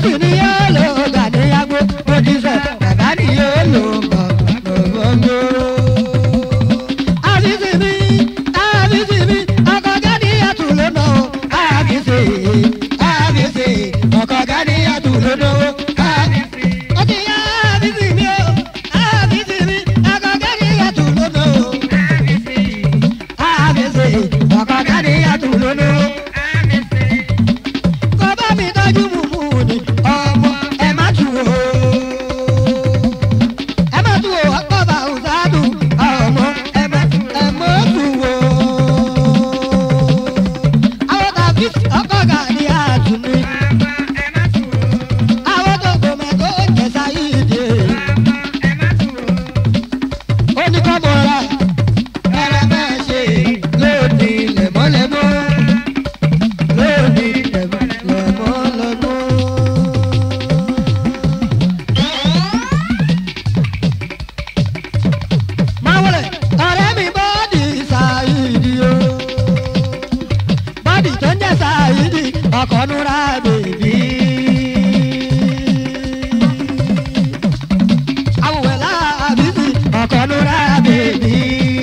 àbísí ni yóò lò gàdéyàgbó mo ti sọ bàbá ni yóò lò gbọ̀ngbọ̀ngbò. àbísí mi àbísí mi ọkọ̀ gàdéyàtú lónà o àbísí àbísí ọkọ̀ gàdéyàtú lónà o àbísí. ó ti yá àbísí mi o àbísí mi ọkọ̀ gàdéyàtú lónà o àbísí ọkọ̀ gàdéyàtú lónà o kọ́ bá mi tọ́jú mùmú ni ọmọ ẹ má tù o. ẹ má tù o ọkọ̀ bá òṣàdù ọmọ ẹ má ẹ má tù o. àwọn tàbí ọkọ̀ gà ní àtúnú. àwọn tó gbòmọ̀ tó jẹ̀sà yìí dé. ó ní kọ́ mọ́ra ẹ̀rẹ́ máa ṣe lónìí lẹ̀mọ́lẹ́mọ́ lónìí lẹ̀mọ́lẹ́mọ́. máa wọlé ọ̀rẹ́ mi bọ́ọ̀dì ṣáìdì o bọ́ọ̀dì tó ń jẹ́ ṣáìdì ọkọ̀ núra bèbí. awùwẹ̀ láàbísí ọkọ̀ núra bèbí.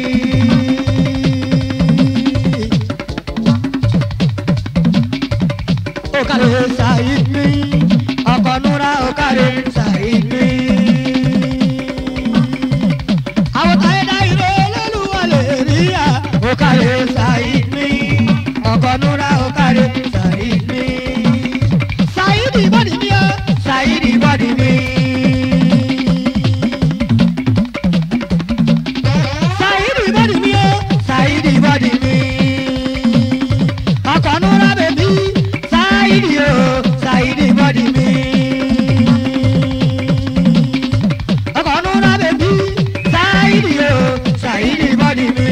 okare ṣáìdì ọkọ̀ núra okare ṣáìdì àwọn táyé dá irọ́ olólùwà lè rí à. ó kàlẹ́ ṣàìdí ọkọ̀ núra ó kàlẹ́ ṣàìdí. ṣàìdí bọ́dì mi ó ṣàìdí bọ́dì mi. ṣàìdí bọ́dì mi ó ṣàìdí bọ́dì mi. ọkọ̀ núra bèbí ṣàìdí ó ṣàìdí bọ́dì mi ọkọ̀ nura bèbí ṣáìdì o ṣáìdì bọ́dì mi.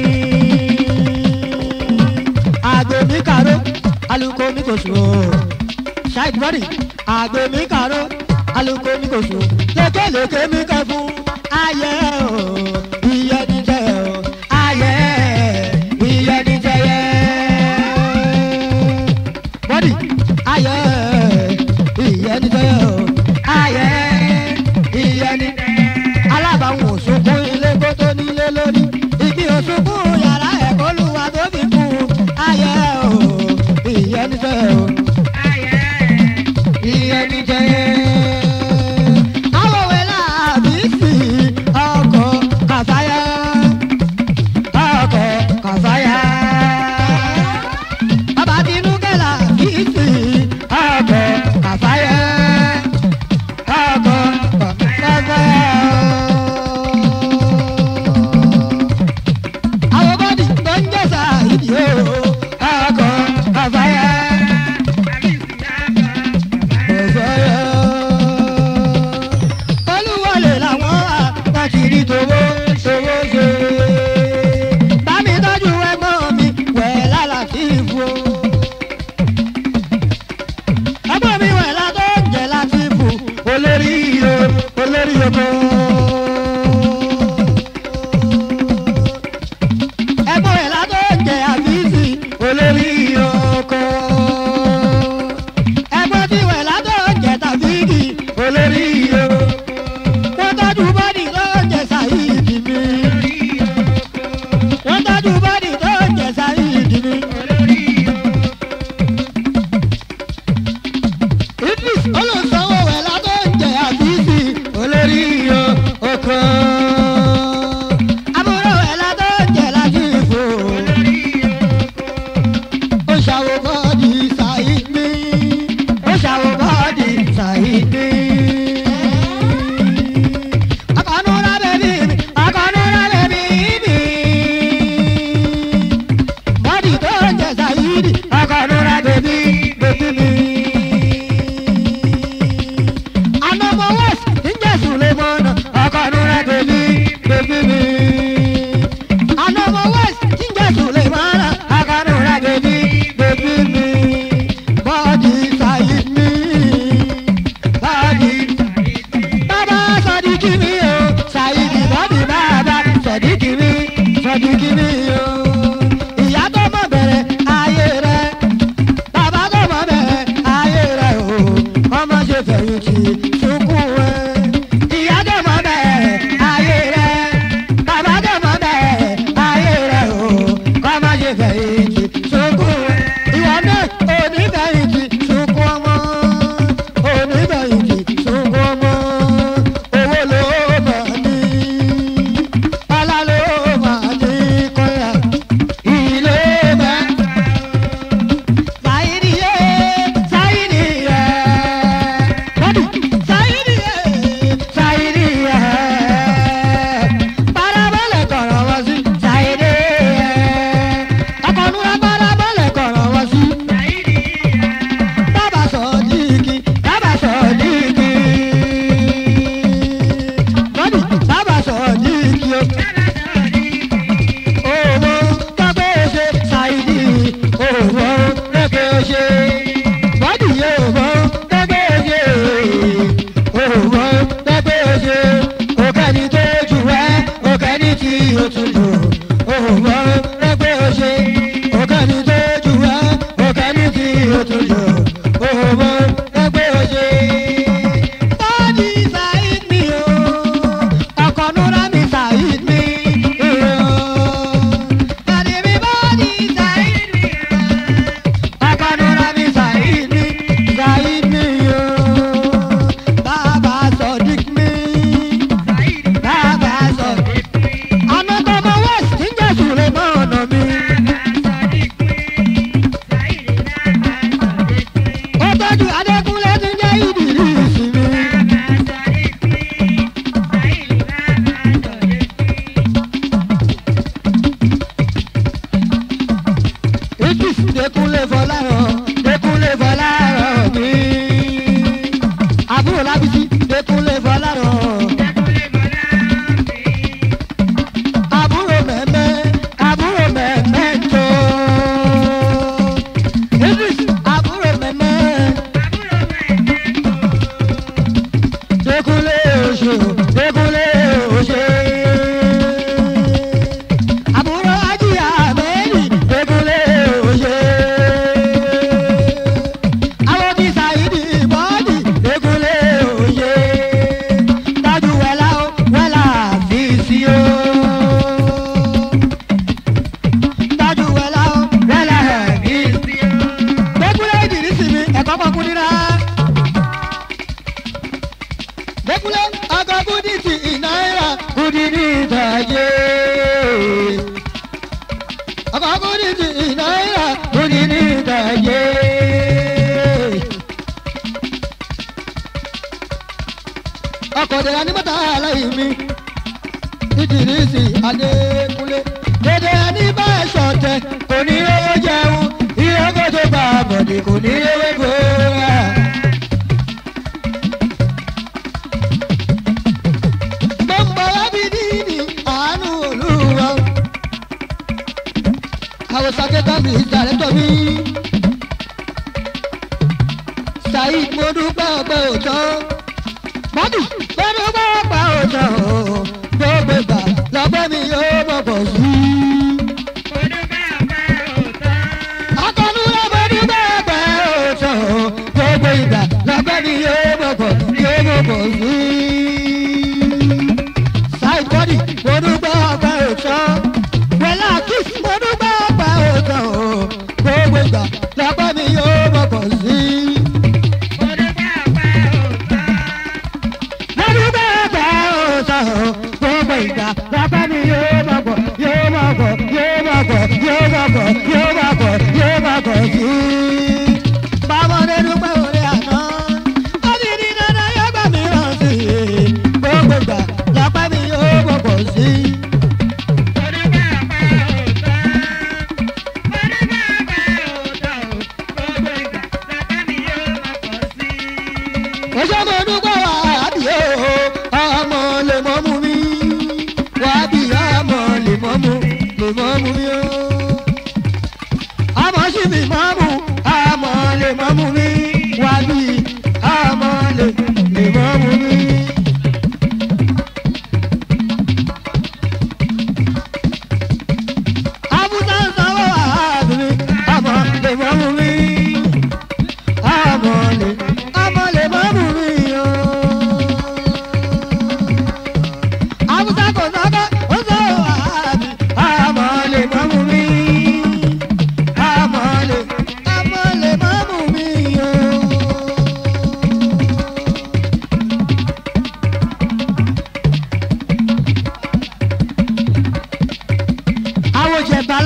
àgbè mi kàró alùkò mi kò sùn o ṣáìdì bọ́dì àgbè mi kàró alùkò mi kò sùn lékelèké mi kẹ́ fún ayé o iye ní jẹ́ o ayé iye ní jẹ́ yẹ. bọ́dì ayé iye ní jẹ́ yẹ o ayé iye ní alábàáwọn òṣùnkún ilé kó tó nílé lórí igi òṣùnkún yàrá ẹ̀kọ́ lùwà tó fi kú ayé o ìyẹn ní sẹ́ o ìyẹn ní jẹ́ awọ̀wé làbí sí ọkọ̀ fẹ̀yìntì sunkún ẹ. ìyá dẹ̀ mọ́ bẹ́ẹ̀ ayé rẹ̀ bàbá dẹ̀ mọ́ bẹ́ẹ̀ ayé rẹ̀ o kọ́ má ṣe fẹ̀yìntì sunkún ẹ. ìwọ náà ò ní fẹ̀yìntì sunkún ọmọ ò ní fẹ̀yìntì sunkún ọmọ owó ló máa ní ọlá ló máa ní kọ́yà ilé máa. Zairiye, Zairiye, Bọ́dù, Zairiye, Zairiye, parabọ́lẹ̀ kọ̀rọ̀ wá sí, Zairiye, ọkọ̀nùrà parabọ́lẹ̀ kọ̀rọ̀ wá sí, bàbá sọ̀díkì, bàbá sọ̀díkì, Bọ́dù, bàbá sọ̀díkì o owó kábíyèsí ṣáìdì owó kábíyèsí bọ́dì owó kábíyèsí owó kábíyèsí òkèni tó jù ẹ́ òkèni tí o tún jù owó kábíyèsí òkèni tó jù ẹ́ òkèni tí o tún jù owó kábíyèsí. bọ́dì ṣáìdì o ọkọ̀ nura mi ṣáìdì o. Akanura mi Saheed mi, Saheed mi yo. Bàbá Sodiq mi, bàbá Sodiq. Àná tọmọ West ń jẹ́ Sùlẹ̀mọ́ ọ̀nà mi. Ó tọ́jú Adékúnlé tí ń jẹ́ Ìdìrísì mi. Idris Dékúnlé Fọláràn, Dékúnlé Fọláràn mi. Àbúrò Lábísí Dékúnlé Fọláràn. àbúrò mẹ́mẹ́ àbúrò mẹ́mẹ́ tó. Idris àbúrò mẹ́mẹ́. Dékúnlé oṣù Dékúnlé oṣù. Àbúrò ajíyà mẹ́rin Dékúnlé oṣù. Àwọn ti Sàyídì bọ́ọ̀dì Dékúnlé oṣù. Tájú wẹ̀lá ó wẹ̀lá fi sí o dájú wẹlá ó wẹlá ẹbí. Gbẹ́kúlẹ̀ ìdìrísì mi ẹ̀kọ́ kan kú nira. Gbẹ́kúlẹ̀ ọkọ̀ kúdí ti náírà kúdí ní ìtàgé. Ọkọ̀ kúdí ti náírà kúdí ní ìtàgé. Ọkọ̀ dẹ̀ra ní mọ́tà aláì mi ìdìrísì adékúnlé dédé ẹni bá ẹ ṣọ̀tẹ̀ kò ní owó jẹun ìyókò tó bá a bọ̀dì kò ní owó gbòòrà. mo ń bọ̀ wá bí dídì àánú olúwa. àwòsàn kẹta mi ìdàrẹ́tọ̀ mi. saheed mo dúpẹ́ ọpẹ́ òótọ́ mọ́tò lọ́dún bá pa ọ̀tọ̀ o gbogbo ìgbà lọ́pẹ́ mi yóò mọ̀ pọ̀ sí. akọni lọ́mọdún bá pa ọ̀tọ̀ o gbogbo ìgbà lọ́pẹ́ mi yóò mọ̀ pọ̀ yóò mọ̀ pọ̀ sí. sáì bọ́dì mo dúpẹ́ ọpẹ́ ọ̀tọ̀ wẹ̀lá kìs mo dúpẹ́ ọpẹ́ ọ̀tọ̀ o gbogbo ìgbà lọ́pẹ́ mi yóò mọ̀ pọ̀ sí. lọ́dún bá pa ọ̀tọ̀ o gbogbo ìgbà lọ́pẹ́ mi yóò mọ̀ pọ̀ yóò mọ̀ pọ̀ yóò mọ̀ pọ̀ yóò mọ̀ pọ̀ yóò mọ̀ pọ̀ yóò mọ̀ pọ̀ sí. bámọ́dé dúpẹ́ orí àná ó ti di dandan yóò gbà mí ràn sí i gbogbo ìgbà lọ́pẹ́ mi yóò mọ̀ pọ̀ sí. Oṣù mo dúpẹ́ wà á bì ó ọmọ lè mọ́ mú mi wà á bì ọmọ lè mọ́ mú lè mọ́ mú mi ó. Ọmọ sì mi mọ́ mú ọmọ lè mọ́ mú mi wà á bì ọmọ lè lè mọ́ mú mi. Abuja ń sanwó àádùn mi ọmọ lè mọ́ mú mi ọmọ lè ọmọ lè mọ́ mú mi.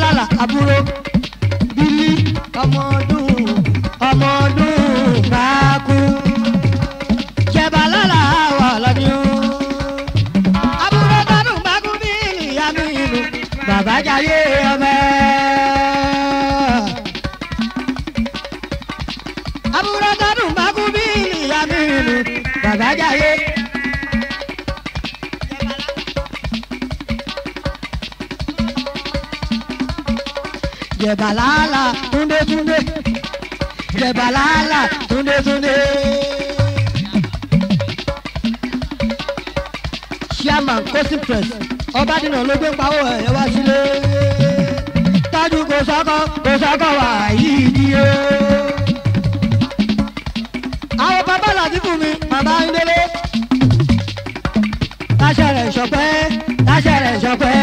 balala àbúrò bílí ọmọ ọdún ọmọ ọdún bá kú jẹ balala wà lọ́ni o àbúrò tọdún bá kú bílí amínú bàbá jayé ọmọ àbúrò tọdún bá kú bílí amínú bàbá jayé. jẹbalala túndé túndé jẹbalala túndé túndé. chairman cosin press ọbadìnà ló gbé pawó ẹ̀ wá sílé tájú kò sọ́kọ́ kò sọ́kọ́ wà yìí ni o. àwọn bàbá làdí fún mi bàbá ń délé. láṣẹ rẹ̀ ṣọpẹ́ láṣẹ rẹ̀ ṣọpẹ́.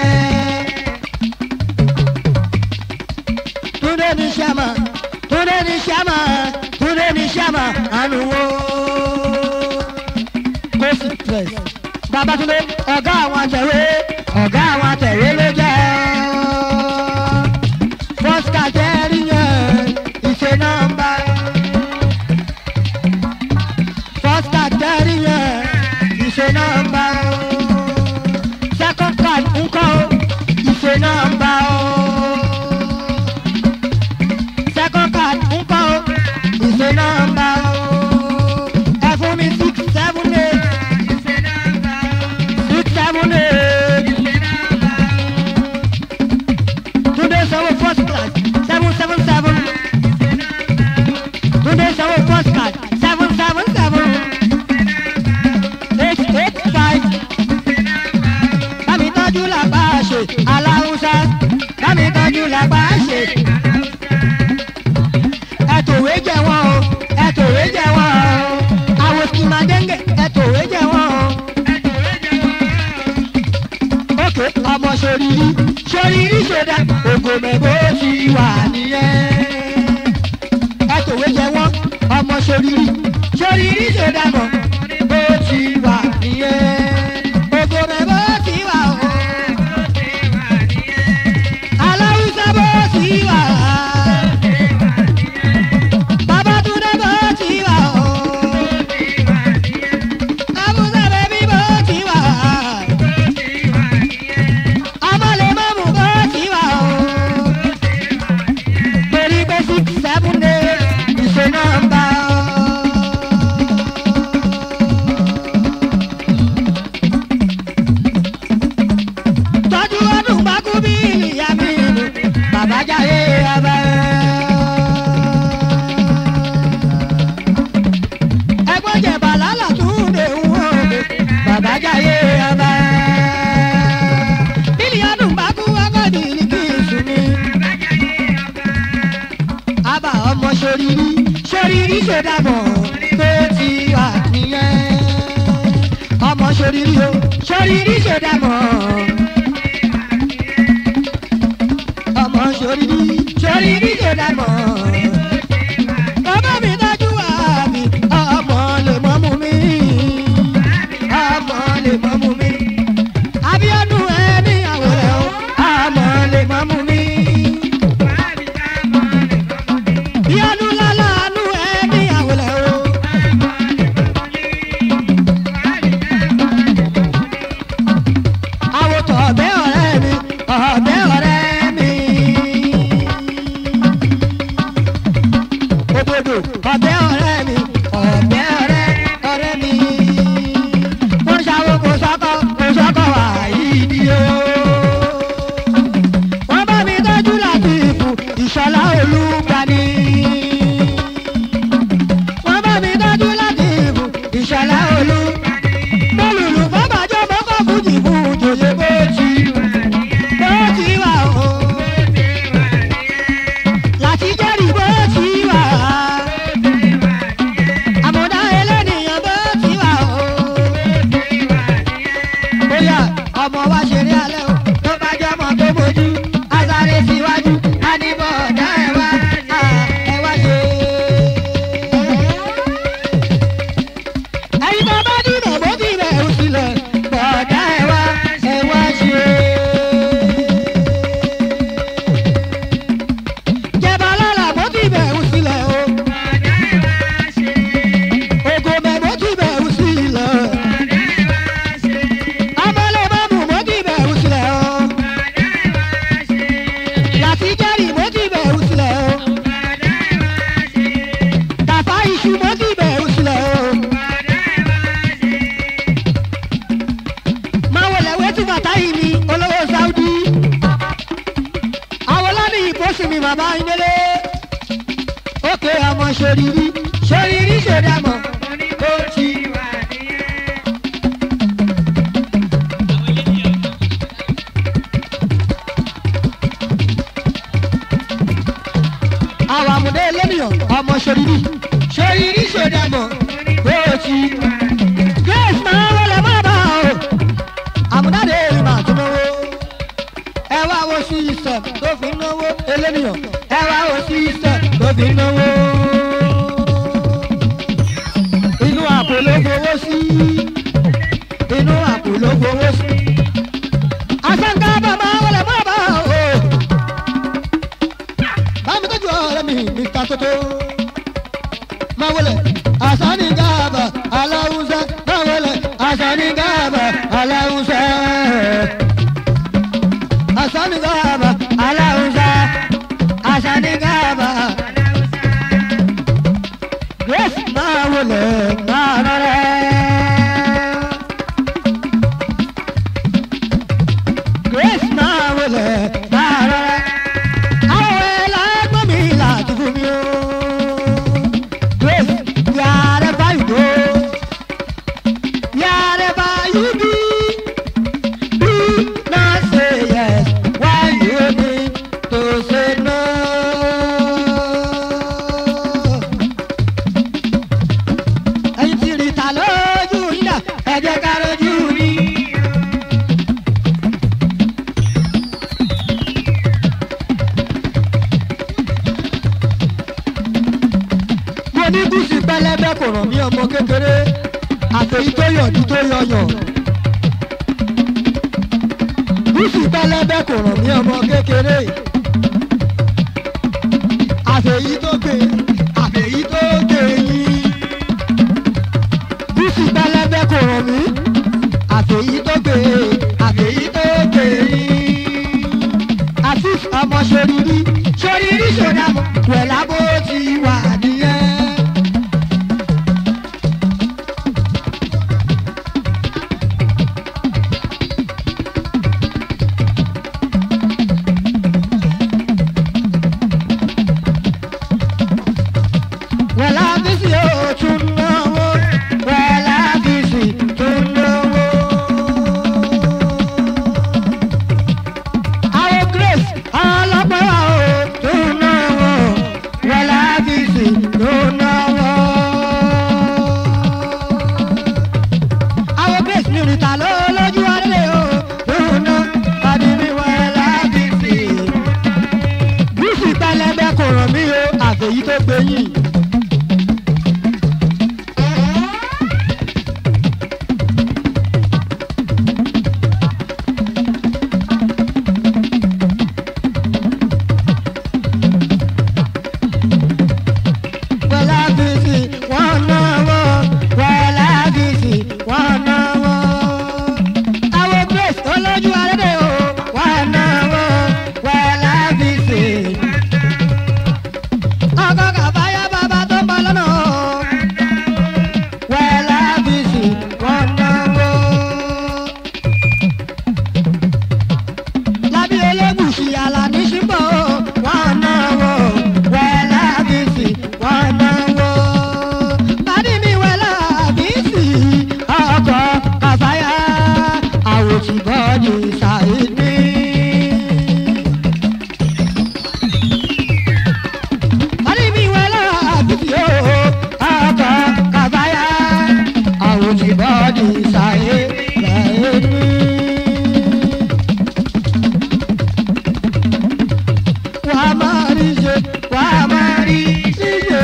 Túndé ní sẹ́mà, Túndé ní sẹ́mà, Túndé ní sẹ́mà, ànúwó. Kóòsì press. Babatunde, ọ̀gá àwọn àtẹ̀wé, ọ̀gá àwọn àtẹ̀wé ló jẹ́. Fọ́sítà jẹ́rí yẹn, ìṣe nọ́mbà. Fọ́sítà jẹ́rí yẹn, ìṣe nọ́mbà. Second card ńkọ́, ìṣe nọ́mbà o second card ń kọ́ o ìṣe nọ́mbà o ẹ fún mi six seven eight six seven eight túndé sanwó first class seven seven seven túndé sanwó first class seven seven seven eight eight five bámi tọ́jú làgbà ṣe aláwùsá bámi tọ́jú làgbà ṣe ẹtòwé jẹ wọn o ẹtòwé jẹ wọn o àwọn kìmàdéńgè ẹtòwé jẹ wọn o. ókè ọmọ sòrìrì sòrìrì sòdà ògò mẹ́bó ti wà nìyẹn. ẹtòwé jẹ wọn ọmọ sòrìrì sòrìrì sòdà mọ̀ bó ti wà nìyẹn. ògò mẹ́bó ti wà o. aláwùsá bó ti wà. Babatunde bó ti wà o. Abuja bẹbí bó ti wà. Amọ̀lẹ́mọ̀mù bó ti wà o. Torí pé six seven eight ìṣe nọ́mbà o. Tọ́jú ọdún bákú bí ìyá mi nù. Bàbá jáde ọba. ẹgbọ́n jẹ̀bà lálà tún lè wọ́n lè bàbá jáyé ọba. bílíọ̀nù bá kú wákàtí ní kí n sùn ní. àbá ọmọ sórírí sórírí ṣèdàbọ̀ tó ti wà nìyẹn. ọmọ sórírí o sórírí ṣèdàbọ̀. ọmọ sórírí sórírí ṣèdàbọ̀ bàbá mi dájú wá mi ọmọ lè mọ́ mú mi ọmọ lè mọ́ mú mi Abíọ́dún ẹni àwòrán o ọmọ lè mọ́ mú mi Bíọ́dún lálánú ẹni àwòrán o. àwòtọ̀ ọ̀bẹ ọ̀rẹ́ mi ọ̀bẹ ọ̀rẹ́ mi. bàbá ìdílé òkè ọmọ ṣòrírí ṣòrírí ṣòdàmọ̀ ó ti wà nìyẹn. àwọn àmúdé lẹ́nìyàn ọmọ ṣòrírí ṣòrírí ṣòdàmọ̀ ó ti wà. grace máa ń wọlé má bá o àmúdáde èrè máa tún náwó ẹ wá wo system tó fi ń náwó elénìyàn ẹ wá wo system tó fi ń náwó. inú àpò ló fowó sí inú àpò ló fowó sí. àṣàǹkà bàbá wọlé má bá o. bámi tọ́jú ọ̀rẹ́ mi mr toto máa wọlé àṣàní gàbà aláwùsá máa wọlé àṣàní gàbà aláwùsá. àṣàní gàbà aláwùsá àṣàní gàbà. grace máa wọlé máa rọrẹ. grace máa wọlé máa rọrẹ. àwọn ẹlẹ́gbọ́n mi láti fún mi o. Grace, wherever you go, wherever you be, do not say yes when you need to say no. Ẹyin ti rí ta lójú yín dà, ẹ jẹ́ ká lójú rí. mo ní gúúsì pẹlẹbẹ kò ràn mí ọmọ kékeré àfẹyí tó yọjú tó yọyàn gúúsì pẹlẹbẹ kò ràn mí ọmọ kékeré àfẹyí tó gbé àfẹyí tó gbé yín gúúsì pẹlẹbẹ kò ràn mí àfẹyí tó gbé àfẹyí tó gbé yín àti ọmọ ṣorírí ṣorírí ṣòdàmọ wẹ̀lá bó ti wà nìyẹn. wẹ̀lá bísí ó tún náwó wẹ̀lá bísí tún náwó. àwọn grace ọlọ́pẹ́ wa ò tún náwó wẹ̀lá bísí tún náwó. àwọn grace ní ìrìtà ló lójú ọdẹ o tún ná ọdún wẹ̀lá bísí. bísí pẹlẹbẹ kò ràn mí o àfẹ̀yí tó gbẹ̀yìn. wẹ́lá bísí wọ́n náwó wẹ́lá bísí wọ́n náwó. àwọn grace olójú arédè o wọ́n náwó wẹ́lá bísí. ọkọ kàfáyà bàbá tó ń bọ̀ lọ́nà o. wẹ́lá bísí wọ́n náwó. lábí elégùsì àlàní ṣíbọ̀ o wọ́n náwó wẹ́lá bísí wọ́n náwó. bádì mi wẹ́lá bísí ọkọ̀ kàfáyà àwòtí bọ́ọ̀dì ṣàìdí. bádì mi wẹ́lá bísí o ọkọ̀ kàfáyà àwòtí bọ́ọ̀dì ṣàìdí. wà á máa rí ṣe wà á máa rí ṣíṣe.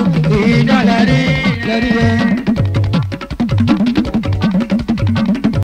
ìdánlẹ̀ rí.